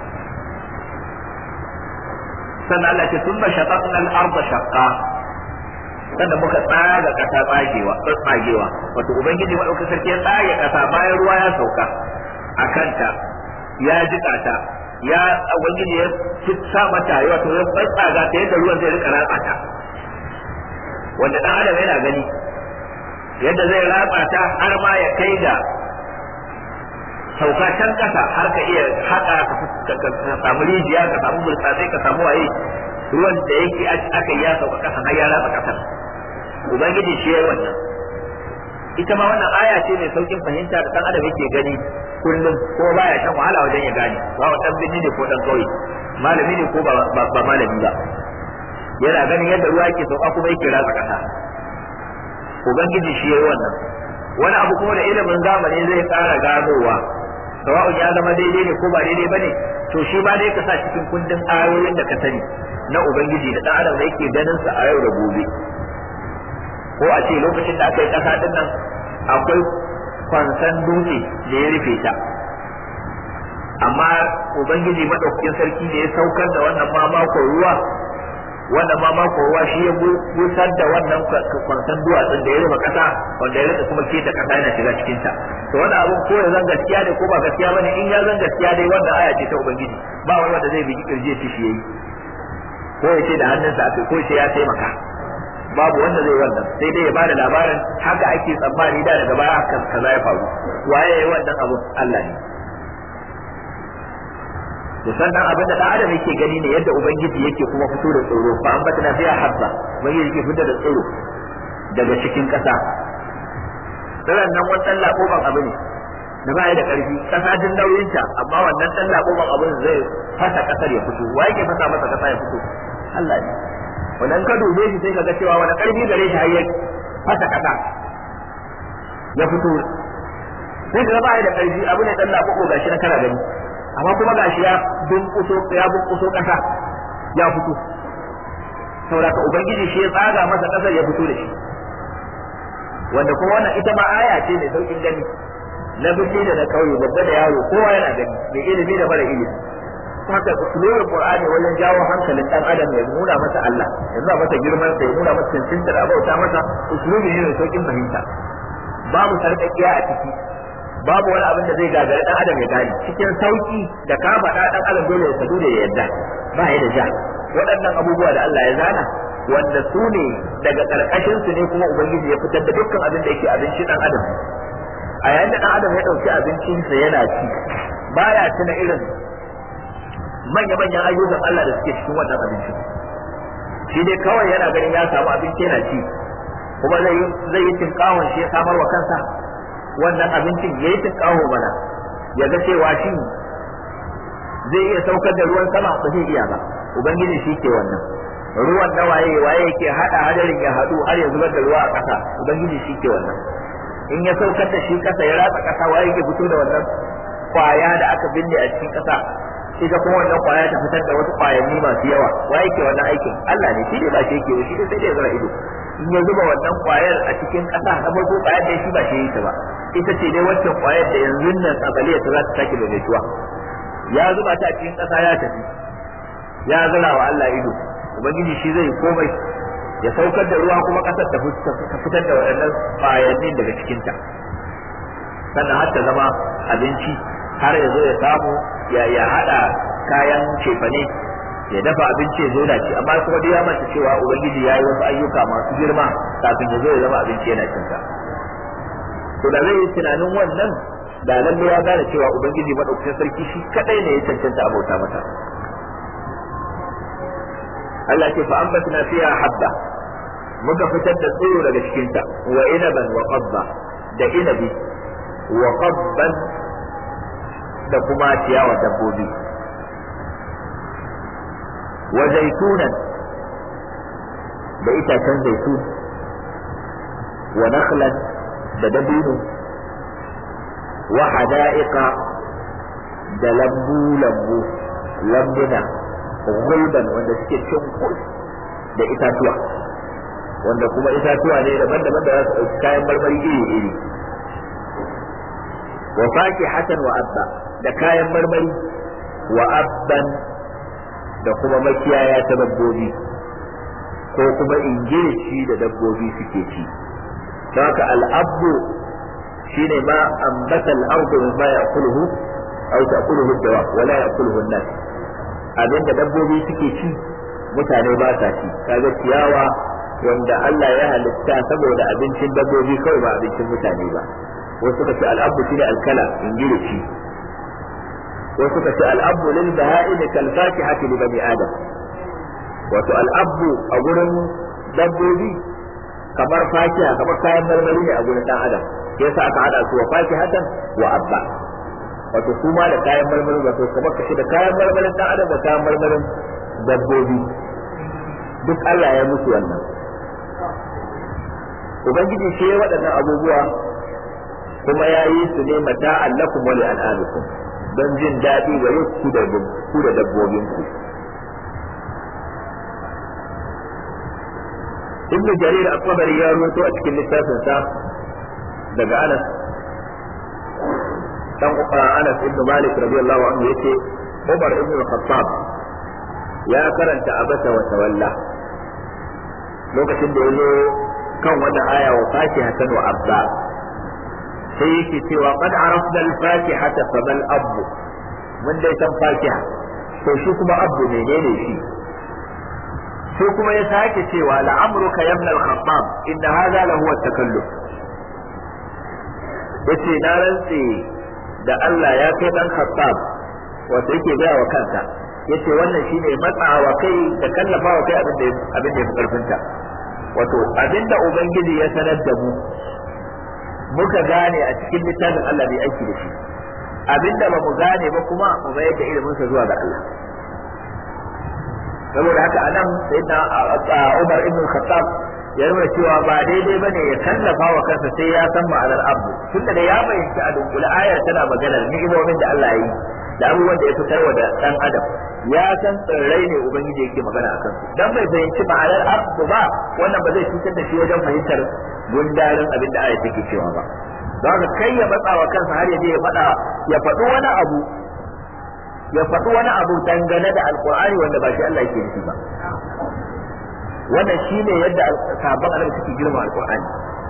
sannan Allah ce thumma shaqaqna al-ardha shaqqa sannan muka tsaga kasa tsagewa tsagewa wato ubangiji madaukakin sarki ya tsage kasa bayan ruwa ya sauka a kanta ya jika ta ya ubangiji ya sa mata wato ya tsaga ta yadda ruwan zai rika ratsa ta wanda dan adam yana gani yadda zai ratsa ta har ma ya kai da sauka can kasa har ka iya haka ka samu rijiya ka samu burtsatsai ka samu waye ruwan da yake aka yi ya sauka kasa har ya ratsa kasar ubangiji shi yayi wannan ita ma wannan aya ce mai saukin fahimta da dan adam yake gani kullum ko baya shan wahala wajen ya gane ba wa dan binni ne ko dan kauye malami ne ko ba malami ba yana ganin yadda ruwa yake sauka kuma yake ratsa kasa ubangiji shi yayi wannan wani abu kuma da ilimin zamani zai ƙara ganowa sawa'un ya zama daidai ne ko ba daidai bane to shi ba dai ka sa cikin kundin ayoyin da ka sani na ubangiji da dan adam da yake ganin sa a yau da gobe ko a ce lokacin da aka yi kasa din nan akwai kwansan dutse da ya rufe ta amma ubangiji madaukakin sarki ne ya saukar da wannan mamakon ruwa wannan mamakon ruwa shi ya busar da wannan kwansan duwatsun da ya rufe kasa wanda ya rika kuma keta kasa yana shiga cikin ta to wannan abun ko ya zan gaskiya ne ko ba gaskiya bane in ya zan gaskiya dai wannan aya ce ta ubangiji ba wani wanda zai bigi kirje shi shi yayi ko ya ce da hannunsa akai ko ya ce ya taimaka babu wanda zai wannan sai dai ya bada labarin haka ake tsammani da daga baya haka kaza ya faru waye yayi wannan abun Allah ne to sannan abin da dan adam yake gani ne yadda ubangiji yake kuma fito da tsoro fa an batana fiya habba ubangiji yake fito da tsoro daga cikin kasa tsiran nan wani dan lakoban abu ne da ba da karfi kasa din nauyinta amma wannan dan lakoban abin zai fasa kasar ya fito wa yake fasa masa kasa ya fito Allah ne wannan ka dube shi sai kaga cewa wani karfi gare shi har ya fasa kasa ya fito sai ka ba da karfi abu ne dan lakoko gashi na kana gani amma kuma gashi ya bunkuso ya bunkuso kasa ya fito saboda ka ubangiji shi ya tsaga masa kasar ya fito da shi wanda kuma wannan ita ma aya ce mai saukin gani na birni da na kauye babba da yaro kowa yana gani mai ilimi da mara ilimi haka usulul qur'ani wajen jawo hankalin dan adam ya nuna masa Allah ya nuna masa girman sa ya nuna masa cancanta da bauta masa usulubi ne mai saukin fahimta babu sarƙaƙiya a ciki babu wani abin da zai gagari dan adam ya gane cikin sauki da ka faɗa dan adam dole ya sadu da ya yarda ba ya da ja waɗannan abubuwa da Allah ya zana wanda su ne daga ƙarƙashin su ne kuma ubangiji ya fitar da dukkan abin da yake abinci dan adam a yayin da dan adam ya ɗauki abincinsa yana ci baya tuna irin manya-manyan ayyukan Allah da suke cikin wannan abincin shi dai kawai yana ganin ya samu abinci yana ci kuma zai zai yi tinkawon shi ya samar wa kansa wannan abincin ya yi tinkawo mana ya ga cewa shi zai iya saukar da ruwan sama ba zai iya ba ubangiji shi ke wannan ruwan na waye waye yake hada hadarin ya hadu har ya zubar da ruwa a ƙasa ubangiji shi ke wannan in ya saukar da shi ƙasa ya ratsa ƙasa waye yake fito da wannan kwaya da aka binne a cikin ƙasa ita kuma wannan kwaya ta fitar da wasu kwayanni masu yawa waye yake wannan aikin Allah ne shi ne ba shi yake ba shi ne sai da ya zura ido in ya zuba wannan kwayar a cikin ƙasa na farko kwayar da shi ba shi yi ta ba ita ce dai waccan kwayar da yanzu nan tsabaliya ta za ta sake maimaituwa ya zuba ta a cikin ƙasa ya tafi ya zura wa Allah ido ubangiji shi zai komai ya saukar da ruwa kuma ƙasar ta fitar da waɗannan kwayannin daga cikinta sannan har ta zama abinci har ya zo ya samu ya ya haɗa kayan cefane ya dafa abinci ya zo da ci amma kuma dai ya manta cewa ubangiji ya yi wasu ayyuka masu girma kafin ya zo ya zama abinci yana cinsa to da zai yi tunanin wannan da lalle ya gane cewa ubangiji madaukakin sarki shi kadai ne ya cancanta abauta mata Allah ce fa ambatna fiha habba muka fitar da tsiro daga cikin ta wa inaban wa qabba da inabi wa qabban da kuma ciyawa dabbobi wa zaitunan da itacen zaitun wa nakhlan da dabino wa hada'iqa da lambu lambu lambuna gulban wanda suke cin kus da itatuwa wanda kuma itatuwa ne daban-daban da za su ɗauki kayan marmari iri-iri wa fakihatan wa abba da kayan marmari wa abban da kuma makiyaya ta dabbobi ko kuma ingilishi da dabbobi suke ci haka al'abbu shine ma ambata al'ardu mimma ya'kuluhu aw ta'kuluhu dawa wala ya'kuluhu an-nas abinda dabbobi suke ci mutane ba sa ci kaga ciyawa wanda Allah ya halitta saboda abincin dabbobi kawai ba abincin mutane ba wasu suka ce al'abbu shine alkala ingilishi wasu suka ce al'abbu lil baha'im kal fakihati li bani adam wato al'abbu a gurin dabbobi kamar fakiha kamar kayan marmari ne a gurin dan adam yasa aka hada su wa fakihatan wa abba wato su ma da kayan marmarin wato kamar kashi da kayan marmarin dan adam da kayan marmarin dabbobi duk Allah ya musu wannan ubangiji shi ya waɗannan abubuwa kuma ya yi su ne mata allakum wa li'anamikum don jin daɗi ga ku da ku da dabbobinku ibnu jarir at-tabari ya ruwato a cikin littafin sa daga Anas dan Anas ibn Malik radiyallahu anhu yace Umar ibn Khattab ya karanta abasa wa tawalla lokacin da yazo kan wata aya wa fakihatan wa abba sai yake cewa qad arafna al-fakihata fa bal abu mun dai san fakiha to shi kuma abu menene shi sai kuma ya sake cewa la'amruka ya ibn al-khattab inna hadha la huwa takalluf yace na rantse da Allah ya kai dan khattab wato yake gaya wa kansa yace wannan shine matsawa kai da kallafa wa kai abin da abin da ya fi karfinta wato abinda ubangiji ya sanar da mu muka gane a cikin littafin Allah bai aiki da shi abinda ba mu gane ba kuma mu bayar da ilimin sa zuwa ga Allah saboda haka anan sayyidina Umar ibn Khattab ya nuna cewa ba daidai bane ya kallafa wa kansa sai ya san ma'anar abu tunda da ya bayyana a dunkule ayar tana maganar ni'imomin da Allah ya yi da abubuwan da ya fitar wa da dan adam ya san tsirrai ne ubangiji yake magana akan su dan bai fahimci ma'anar abu ba wannan ba zai cutar da shi wajen fahimtar gundarin abin da ayar take cewa ba don haka kai ya matsa wa kansa har ya je ya faɗa ya faɗi wani abu ya faɗi wani abu dangane da alkur'ani wanda ba shi Allah yake nufi ba wannan shine yadda sabon annabi suke girma alkur'ani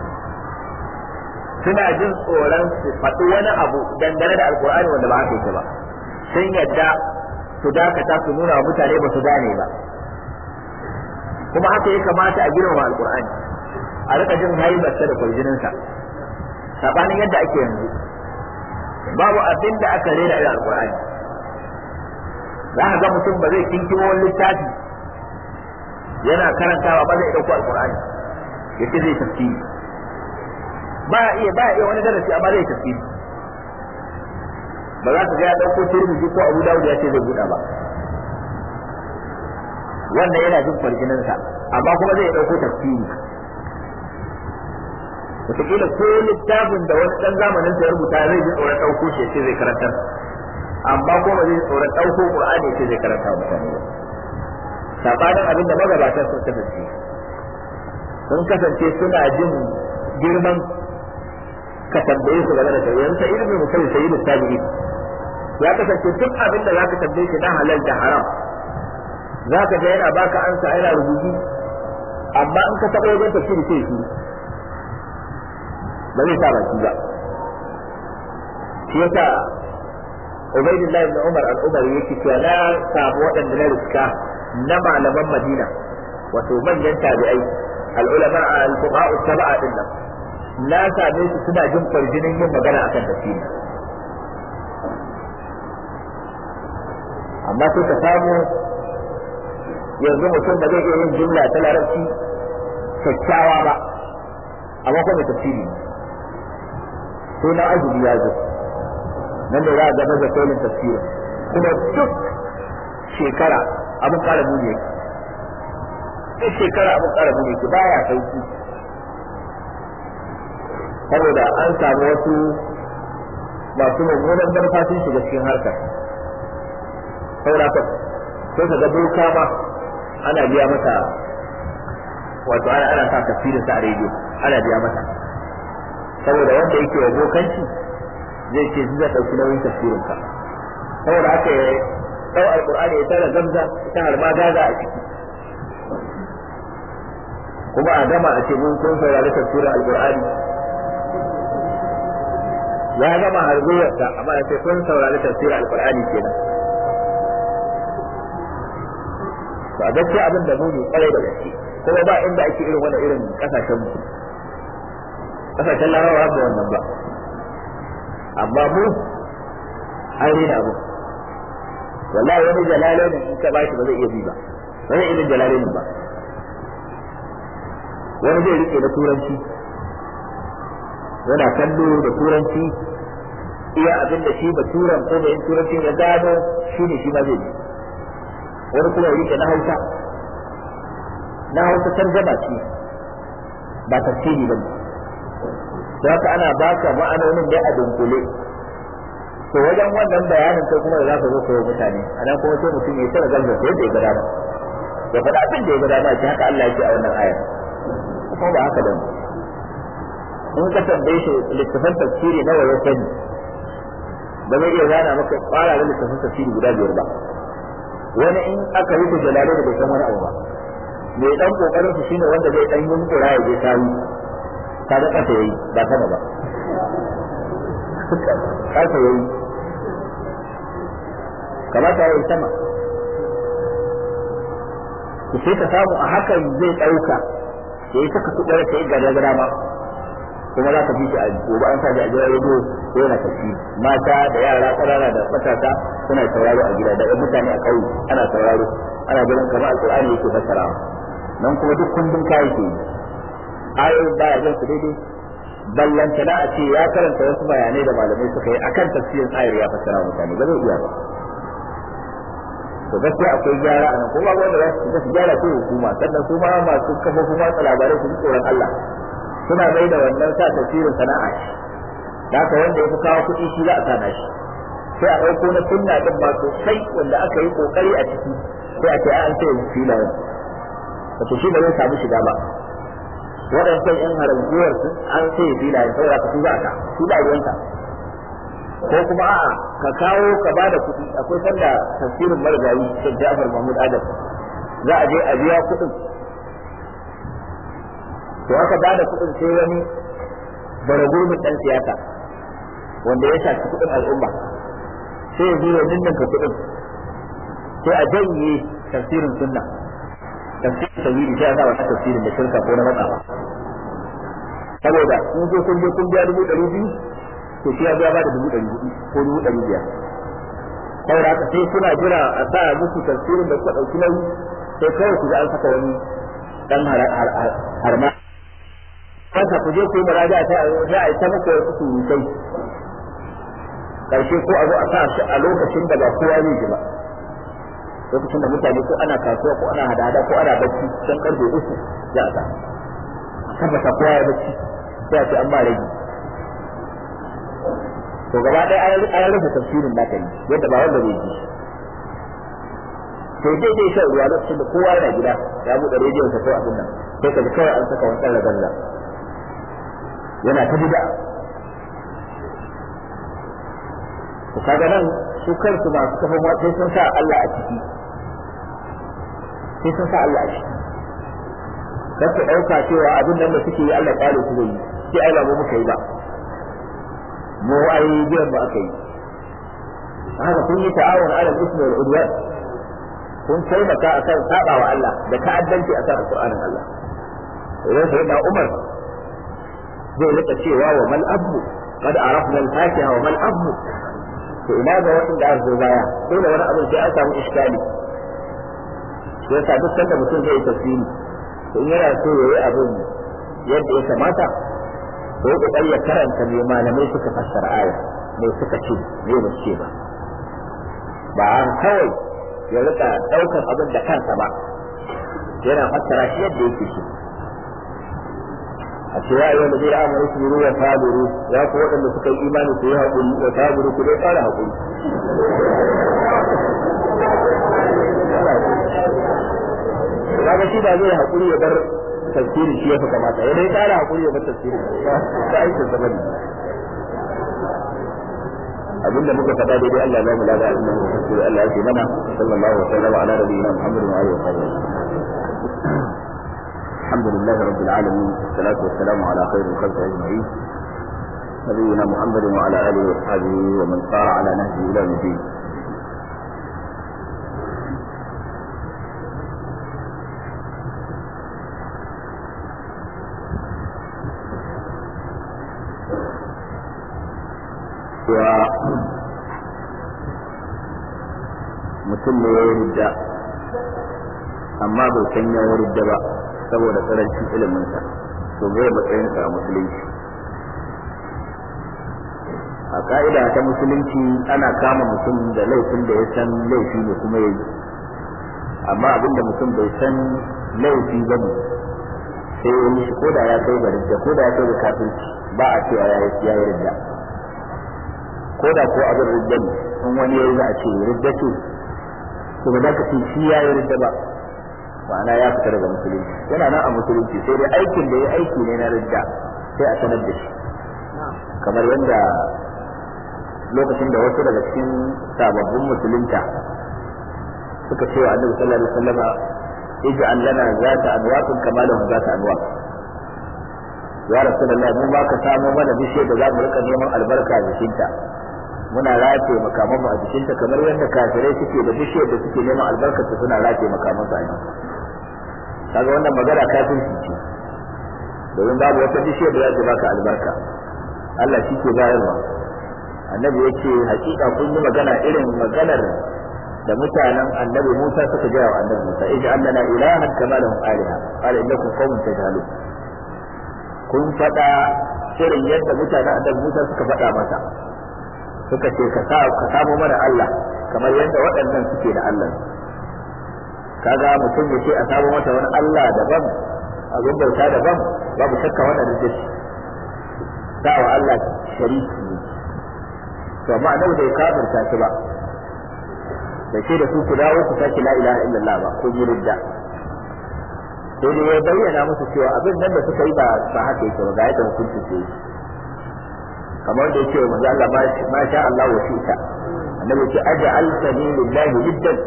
suna jin tsoron su faɗi wani abu dangane da alkur'ani wanda ba haka yake ba sun yadda su dakata su nuna wa mutane ba su gane ba kuma haka ya kamata a girma alkur'ani a rika jin haibarsa da kwarjininsa sabanin yadda ake yanzu babu abin da aka rera irin alkur'ani za ka ga mutum ba zai kinkimo wani littafi yana karantawa ba zai ɗauko alkur'ani ya ce zai tafsiri ba iya ba iya wani darasi amma zai tafsiri ba za ka ga ya ɗauko turmiji ko abu dawud ya ce zai buɗa ba wannan yana jin kwarjininsa amma kuma zai ɗauko tafsiri wataƙila ko littafin da wani ɗan zamanin sa ya rubuta zai ji tsoron ɗauko shi ya ce zai karantar amma ko ba zai tsoron ɗauko Qur'ani ce zai karanta mutane ba sabanin abin da magabatan sun kasance sun kasance suna jin girman ka tambaye su game da shari'a yanzu sai ilmi mutum sai yi tabi'i ya kasance duk abin da zaka tambaye shi na halal da haram zaka ga yana baka ansa yana rubuci amma in ka taɓa wajen tafsiri sai shi ba zai sa baki ba shi yasa Ubaidullah ibn Umar al-Umar yake cewa na samu waɗanda na riska na malaman Madina wato manyan tabi'ai al-ulama al-fuqaha sab'a din nan na same su suna jin farjinin yin magana akan tafsiri amma sai ka samu yanzu mutum ba zai iya yin jumla ta larabci kyakkyawa ba amma kuma tafsiri sai na azumi ya zo nan da za a gaba da kolin tafsirin kuma duk shekara abin kara muni yake duk shekara abin kara muni yake baya sauki saboda an samu wasu masu mummunan manufa sun shiga cikin harkar saboda ka sai ka ga doka ma ana biya mata wato ana ana sa tafsirin sa a rediyo ana biya mata saboda wanda yake wa bokanci zai ce zai ɗauki nauyin tafsirin ka saboda haka ya ɗau alƙur'ani ya tara gamza ta harma gaza a ciki kuma a gama a ce mun kun saurari tafsirin alƙur'ani ya gama harzuwarsa amma ya ce kun saurari tafsirin alƙur'ani kenan to a gaskiya abin da muni kwarai da gaske kuma ba inda ake irin wannan irin kasashen mu kasashen larabawa da wannan ba amma mu an rena abu wallahi wani jalalai in ka bashi ba zai iya bi ba ba zai iya jalalai ba wani zai rike da turanci yana kallo da turanci iya abin da shi ba turan ko da yin turanci ya gano shi ne shi ma zai bi wani kuma ya rike na hausa na hausa tarjama ce ba tafsiri ba ne da haka ana baka ma'anonin da a dunkule to wajen wannan bayanin kai kuma da za ka zo koyo mutane a nan kuma sai mutum ya tsara galba yadda ya gada ya faɗa abin da ya gada ba shi haka Allah yake a wannan ayar kuma ba haka bane in ka tambaye shi littafin tafsiri nawa ya sani ba zai iya zana maka fara da littafin tafsiri guda biyar ba wani in aka rufe jalale da bai san wani abu ba mai dan kokarin su shine wanda zai dan yin kura ya je tawi kaga kasa yayi ba sama ba kasa yayi kamata yayi sama ki sai ka samu a hakan zai ɗauka ya yi saka kuɗin ta yi gada gada ma kuma za ka fi shi a gobe an sa shi a gidan rediyo ko yana tafi mata da yara ƙanana da matasa suna sauraro a gida da ɗan mutane a ƙauye ana sauraro ana ganin kamar alƙur'ani yake fassarawa nan kuma duk kundin kayi ke yi ayoyin baya jan su daidai ballantana a ce ya karanta wasu bayanai da malamai suka yi akan tafsirin ayar ya fassara mutane ba zai iya ba to gaskiya akwai gyara a nan kuma wanda za su su gyara sai hukuma sannan su ma masu kafofin watsa labarai su ji tsoron Allah suna mai da wannan sa tafsirin sana'a shi da haka wanda ya fi kawo kuɗi shi za a sana shi sai a ɗauko na sunna din ba sosai wanda aka yi kokari a ciki sai a ce an sai filayen wato shi ba zai samu shiga ba waɗancan yan haramguwar sun an sai filayen saboda ka su za ka su ba ruwanka ko kuma a'a ka kawo ka ba da kuɗi akwai sanda tafsirin marigayi Sheikh Ja'far Mahmud Adam za a je a biya kuɗin to aka ba da kuɗin sai wani baragurbin ɗan siyasa wanda ya shafi kuɗin al'umma sai ya zo ya ninninka kuɗin sai a janye tafsirin sunna tafsirin tawhidi sai a sa wata tafsirin da shirka ko na matsawa saboda in zo kun je kun biya dubu ɗari biyu to shi ya biya ba da dubu ɗari hudu ko dubu ɗari biyar saboda haka sai kuna jira a sa musu tafsirin da kuka ɗauki nauyi sai kawai ku ga an saka wani ɗan harma kansa ku je ku yi muraja ta za a yi ta muku wasu surutai karshe ko a zo a sa shi a lokacin da ba kowa zai ji ba lokacin da mutane ko ana kasuwa ko ana hada-hada ko ana bacci don karfe uku za a sa tabbata kowa ya bacci sai a ce an ba rage to gaba ɗaya an rufe tafsirin da yi yadda ba wanda zai ji sai dai dai shan ruwa lokacin da kowa yana gida ya buɗe rediyon sa ko abin nan sai ka ji kawai an saka wani ɗan ragalla yana ta bida to kaga nan su kansu masu kafin wa sai sun sa Allah a ciki sai sun sa Allah a ciki kar ku ɗauka cewa abin nan da suke yi Allah ƙwale su zai yi sai ai ba mu muka yi ba mu ai biyan ba aka yi haka kun yi ta'awun ala ismi wal udwan kun taimaka akan saba wa Allah da ta'addanci akan alqur'anin Allah idan sai da Umar zai rika cewa wa mal abu qad arafna al-fatiha wa mal abu to ina ga wanda aka zo baya dole wani abu sai an samu iskali sai sa duk sanda mutum zai tafsiri to in yana so yayi abin yadda ya kamata to ya kokari ya karanta me malamai suka fassara aya me suka ce me ba ce ba ba kawai ya rika daukar abin da kansa ba yana fassara shi yadda yake so a ce ya yi wanda zai amuru su yi wa tabiru ya ku waɗanda suka yi imani su yi haƙuri wa tabiru ku dai ƙara haƙuri kaga shi da zai haƙuri ya bar tafsiri shi ya fi kamata ya dai ƙara haƙuri ya bar tafsiri ba aikin sa bane abinda muka faɗa daidai Allah ya mu lada abinda muka kuskure Allah ya ce mana sallallahu alaihi wa sallam ala nabiyina Muhammad wa alihi wa sahbihi الحمد لله رب العالمين والصلاة والسلام على خير الخلق أجمعين نبينا محمد وعلى آله وصحبه ومن سار على نهجه إلى الدين mutum ne ya yi amma bai san ya warda ba saboda karancin iliminsa to zai matsayinsa a musulunci a ka'ida ta musulunci ana kama mutum da laifin da ya san laifi ne kuma ya yi amma abin da mutum bai san laifi ba ne sai ya yi ko da ya kai ga ridda ko da ya kai ga kafirci ba a cewa ya yi ya yi ridda ko da ko abin ridda ne in wani ya yi za a ce ridda ce to ba za ka ce shi ya yi ridda ba ma'ana ya fita daga musulunci yana nan a musulunci sai dai aikin da ya aiki ne na ridda sai a sanar da shi kamar yadda lokacin da wasu daga cikin sababbin musulunta suka ce wa annabi sallallahu alaihi wasallama ij'al lana zata anwaqin kama lahum zata anwaq ya rasulullahi mun baka samu mana bishiyar da za mu rika neman albarka a jikinta muna rafe makaman mu a jikinta kamar yadda kafirai suke da bishiyar da suke neman albarka su suna rafe makaman su a jiki kaga wannan magana kafirci ce domin babu wata bishiyar da za ta baka albarka Allah shi ke bayarwa annabi ya ce hakika kun yi magana irin maganar da mutanen annabi Musa suka gaya wa annabi Musa ij'al lana ilahan kama lahum aliha qala innakum qaumun tajhalun kun faɗa irin yadda mutanen annabi Musa suka faɗa masa suka ce ka sa ka samu mana Allah kamar yadda waɗannan suke da Allah kaga mutum ya ce a samu mata wani Allah daban abin bauta daban babu shakka wannan da shi sa wa Allah shariki ne to amma annabi bai kafirta shi ba da ce da su ku dawo ku sake la ilaha illallah ba ko ridda sai dai ya bayyana musu cewa abin nan da suka yi ba ba haka yake ba ga yadda hukunci ke kamar da yake manzo Allah ma sha Allah wa shi'ta annabi ce aj'altani lillahi liddan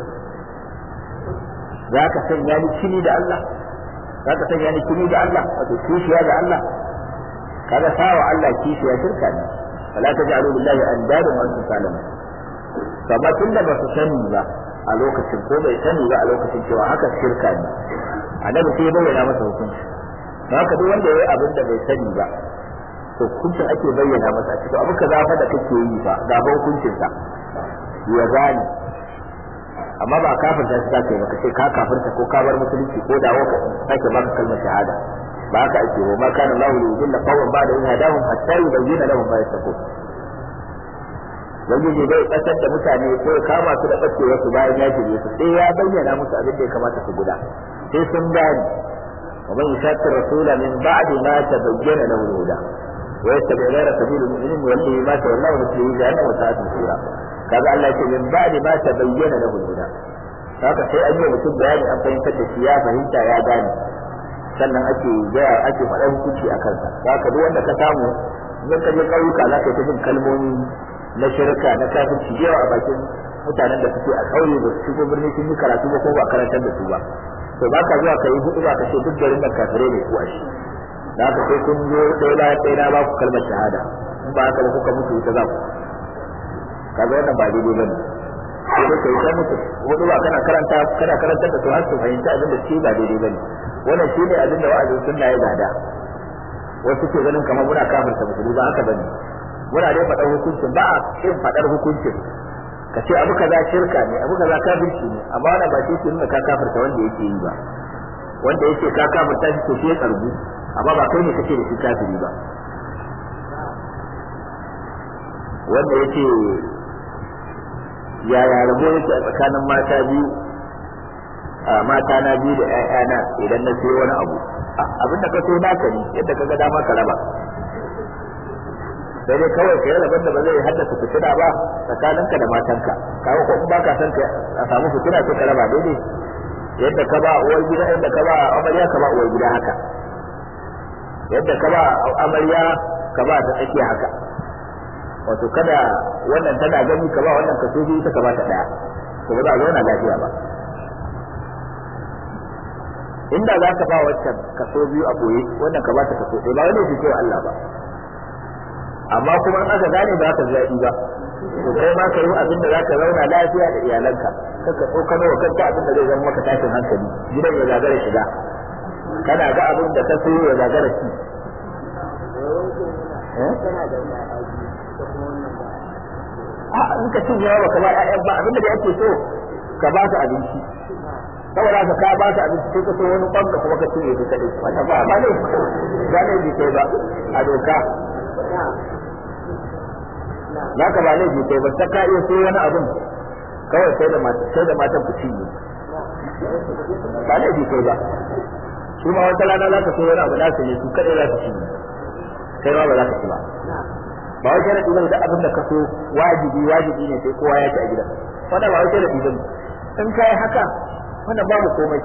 zaka sanya ni kini da Allah zaka sanya ni kini da Allah wato kishiya da Allah kaga sawa Allah kishiya shirka ne fala taj'alu lillahi andada wa antum ta'lamun kamar tunda ba su sani ba a lokacin ko bai sani ba a lokacin cewa haka shirka ne annabi sai bayyana masa hukunci don haka duk wanda ya yi abin da bai sani ba to hukuncin ake bayyana masa a cikin abu ka zafa da kake yi ba ga ba hukuncinsa ya gane amma ba kafirta shi zaka yi ba kace ka kafirta ko ka bar musulunci ko dawo ka sake baka kalmar shahada ba haka ake ba ma kana Allahu li yudilla qawman ba'da in hadahum hatta yubayyana lahum ma yattaqun ubangiji bai kasar da mutane ko ya kama su da bacewa su bayan ya shirye su sai ya bayyana musu abin da ya kamata su guda sai sun gane ومن يشاق الرسول من بعد ما تبين له الهدى ويتبع غير سبيل المؤمنين يوليه ما تولى ونصله جهنم وساءت مصيرا kaga Allah ce min ba'di ma tabayyana lahu al-huda haka sai an yi mutum bayani an fahimtar da shi ya fahimta ya gane sannan ake gaya ake faɗa hukunci a kansa haka duk wanda ka samu idan ka je ƙauyuka za ka yi ta jin kalmomi na shirka na kafirci yawa a bakin mutanen da suke a ƙauye ba su shigo birni sun yi karatu ba ko ba karantar da su ba to ba ka zuwa ka yi hudu ba ka ce duk garin nan kafirai ne kuwa shi da haka sai kun zo ɗaya bayan ɗaya na ba ku kalmar shahada in ba haka da kuka mutu ita za ku kaga wannan ba daidai bane sai dai kai ta mutu hudu ba kana karanta kana karantar da su har su fahimci abin da shi ba daidai bane wannan shine abin da wa'azin sunna ya gada wasu ke ganin kamar muna kafirta musulmi ba haka bane muna dai faɗar hukuncin ba a kin faɗar hukuncin ka ce abu kaza shirka ne abu kaza kafirci ne amma wannan ba shi ke nuna ka kafirta wanda yake yi ba wanda yake ka kafirta shi to shi ya tsargu amma ba kai ne kake da shi kafiri ba wanda yake yaya rabo yake a tsakanin mata biyu a mata na biyu da ƴaƴana idan na sayo wani abu abin da ka so naka ne yadda ka ga dama ka raba sai dai kawai ka yi rabon da ba zai haddasa fitina ba tsakaninka da matanka kawo ko in baka son a samu fitina sai ka raba daidai yadda ka ba uwar gida yadda ka ba amarya ka ba uwar gida haka yadda ka ba amarya ka ba ta tsakiya haka wato kada wannan tana gani ka ba wannan kaso biyu ita ka ba ta daya to ba za a zauna lafiya ba inda za ka ba wancan kaso biyu a boye wannan ka ba ta kaso ɗaya ba wani fi cewa Allah ba amma kuma in aka gane ba ka zaɓi ba to kai ma ka yi abin da za ka zauna lafiya da iyalanka kaka tsokano wa kanka abin da zai zama maka tashin hankali gidan ya gagara shiga kana ga abin da ka so ya gagara ci a in ka cin yawa ka ba ƴaƴan ba abin da ake so ka ba su abinci saboda ka ka ba su abinci sai ka so wani kwan da kuma ka cinye su kaɗai wannan ba ba ne ba ne bi kai ba a doka za ka ba laifi kai ba ta ka iya so wani abin kawai sai da sai da matan ku cinye ba laifi kai ba su ma wata rana za ka so wani abu nasu ne su kaɗai za su cinye kai ma ba za ka ci ba ba wai sharadi bane da abin da ka so wajibi wajibi ne sai kowa ya ci a gidan wannan ba wai sharadi bane in kai haka wannan babu komai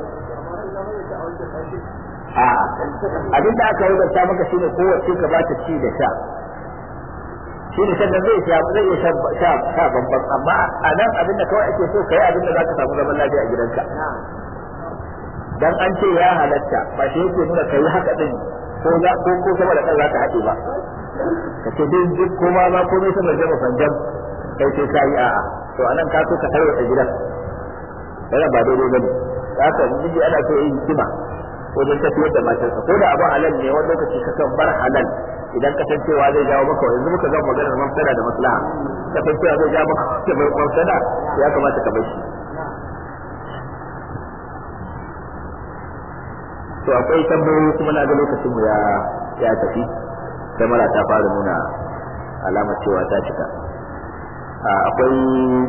a abin da aka rubuta maka shine kowace ka bata ci da sha shi ne sannan zai sha zai iya sha sha bambam amma a nan abin da kawai ake so ka yi abin da za ka samu zaman lafiya a gidanka dan an ce ya halatta ba shi yake nuna kai haka din ko za ko ko sama da kan za ka haɗe ba ka ce duk duk koma ma komai sama da fanjan kai sai ka yi a'a to anan ka so ka tarwata gidan yana ba daidai bane haka miji ana so yin hikima wajen tafiyar da matarsa ko da abu halal ne wani lokaci ka kan bar halal idan ka san cewa zai jawo maka yanzu muka zama maganar mafsada da maslaha ka san cewa zai jawo maka mafsada ya kamata ka bar shi to akwai tambayoyi kuma na ga lokacin mu ya ya tafi kamera ta fara nuna alamar cewa ta cika akwai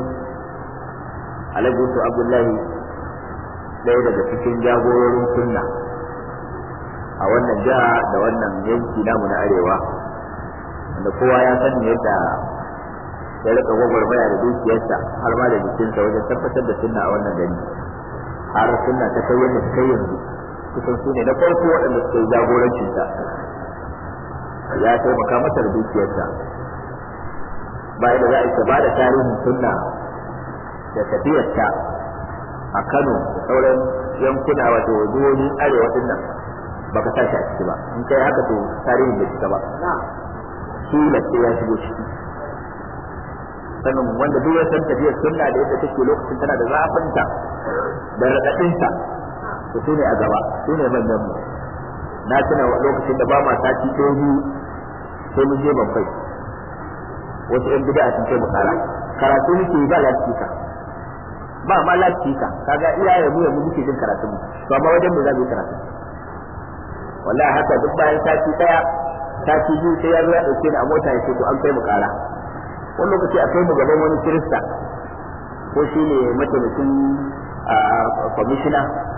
alhaji su abdullahi ɗaya daga cikin jagororin sunna a wannan jiha da wannan yanki namu na arewa wanda kowa ya sani yadda ya rika gwagwarmaya da dukiyarsa har ma da jikinsa wajen tabbatar da sunna a wannan gari har sunna ta kai yadda ta kai yanzu kusan su ne na farko waɗanda suka yi jagorancinta ya taimaka masa da dukiyarsa bayan da za a yi ba da tarihin sunna da tafiyarta a Kano da sauran yankuna wato jihohin arewa din nan baka sa shi a ciki ba in kai haka to tarihin bai cika ba shi lafiya ya shigo ciki sannan wanda duk ya san tafiyar sunna da yadda take lokacin tana da zafinta da raɗaɗinta to su ne a gaba su ne manyan mu na tuna lokacin da ba ma sati ɗaya biyu sai mun je babbai wasu yan bid'a sun kai mu kara karatu muke ba lastika ba ma lastika kaga iyaye mu yanzu muke jin karatu mu to amma wajen mu za mu yi karatu wallahi haka duk bayan sati ɗaya sati biyu sai ya zo ya ɗauke ni a mota ya ce to an kai mu kara wani lokaci a kai mu gaban wani kirista ko shi ne mataimakin kwamishina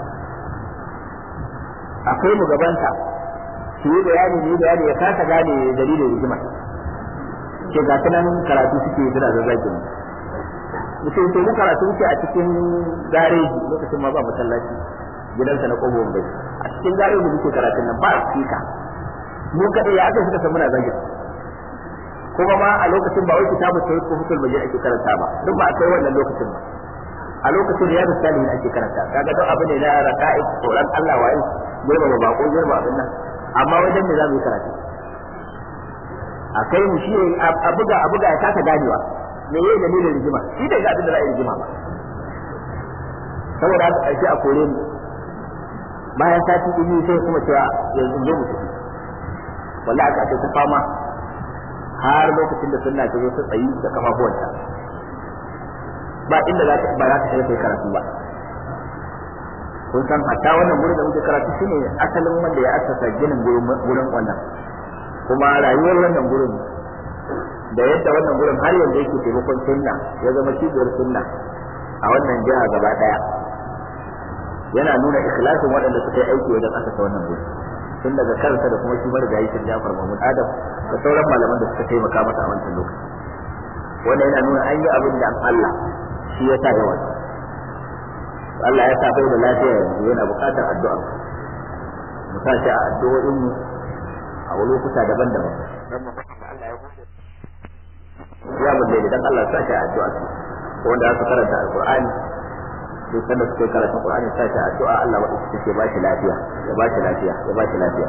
akwai mu gabanta su yi bayani ne bayani ya kasa gane dalilin rigima ke ga nan karatu suke suna da zaki mu mutum to mu karatu muke a cikin gareji lokacin ma ba masallaci gidansa na kobo bai a cikin gareji muke karatun nan ba sika mu kada ya aka suka san muna zagi kuma ma a lokacin ba wai kitabu sai ko fitul majid ake karanta ba duk ba a kai wannan lokacin ba a lokacin da ya salihin ake karanta kaga don abu ne na raka'i tsoron Allah wa'in girma ba bako girma abin nan amma wajen me za mu yi karatu a kai mu shi a buga a buga ya kasa ganewa me yayi dalilin rigima shi da ga abin da za a yi rigima ba saboda haka ƙarshe a kore mu bayan sati biyu sai kuma cewa yanzu zo mu tafi wallahi aka ce ta fama har lokacin da sunna ta zo ta tsayi da kafafuwanta ba inda za ta ba za ta shiga kai karatu ba kun san hatta wannan gurin da muke karatu shine asalin wanda ya asasa ginin gurin wannan kuma rayuwar wannan gurin da yadda wannan gurin har yanzu yake taimakon sunna ya zama cibiyar sunna a wannan jiha gaba daya yana nuna ikhlasin waɗanda suka yi aiki wajen asasa wannan gurin tun daga kansa da kuma shi marigayi shi Jafar Mahmud Adam da sauran malaman da suka taimaka masa a wancan lokaci wannan yana nuna an yi abin da Allah shi ya sa yawan Allah ya sa bai da lafiya yanzu yana buƙatar addu'a mu sa shi a addu'o'in mu a lokuta daban-daban ya mulle dan Allah sa shi a addu'a wanda aka karanta alqur'ani sai sanda suke karatun qur'ani sa shi a addu'a Allah wa take ba shi lafiya ya ba shi lafiya ya ba shi lafiya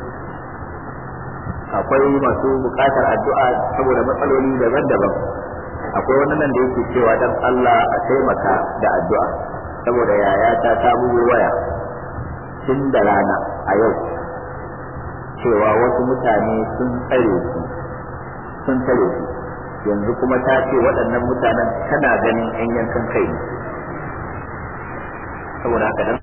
akwai masu buƙatar addu'a saboda matsaloli daban-daban akwai wani nan da yake cewa dan Allah a taimaka da addu'a saboda yaya ta samu waya tun da rana a yau cewa wasu mutane sun tsare su sun tsare su yanzu kuma ta ce waɗannan mutanen tana ganin yan yankan kai ne saboda haka dan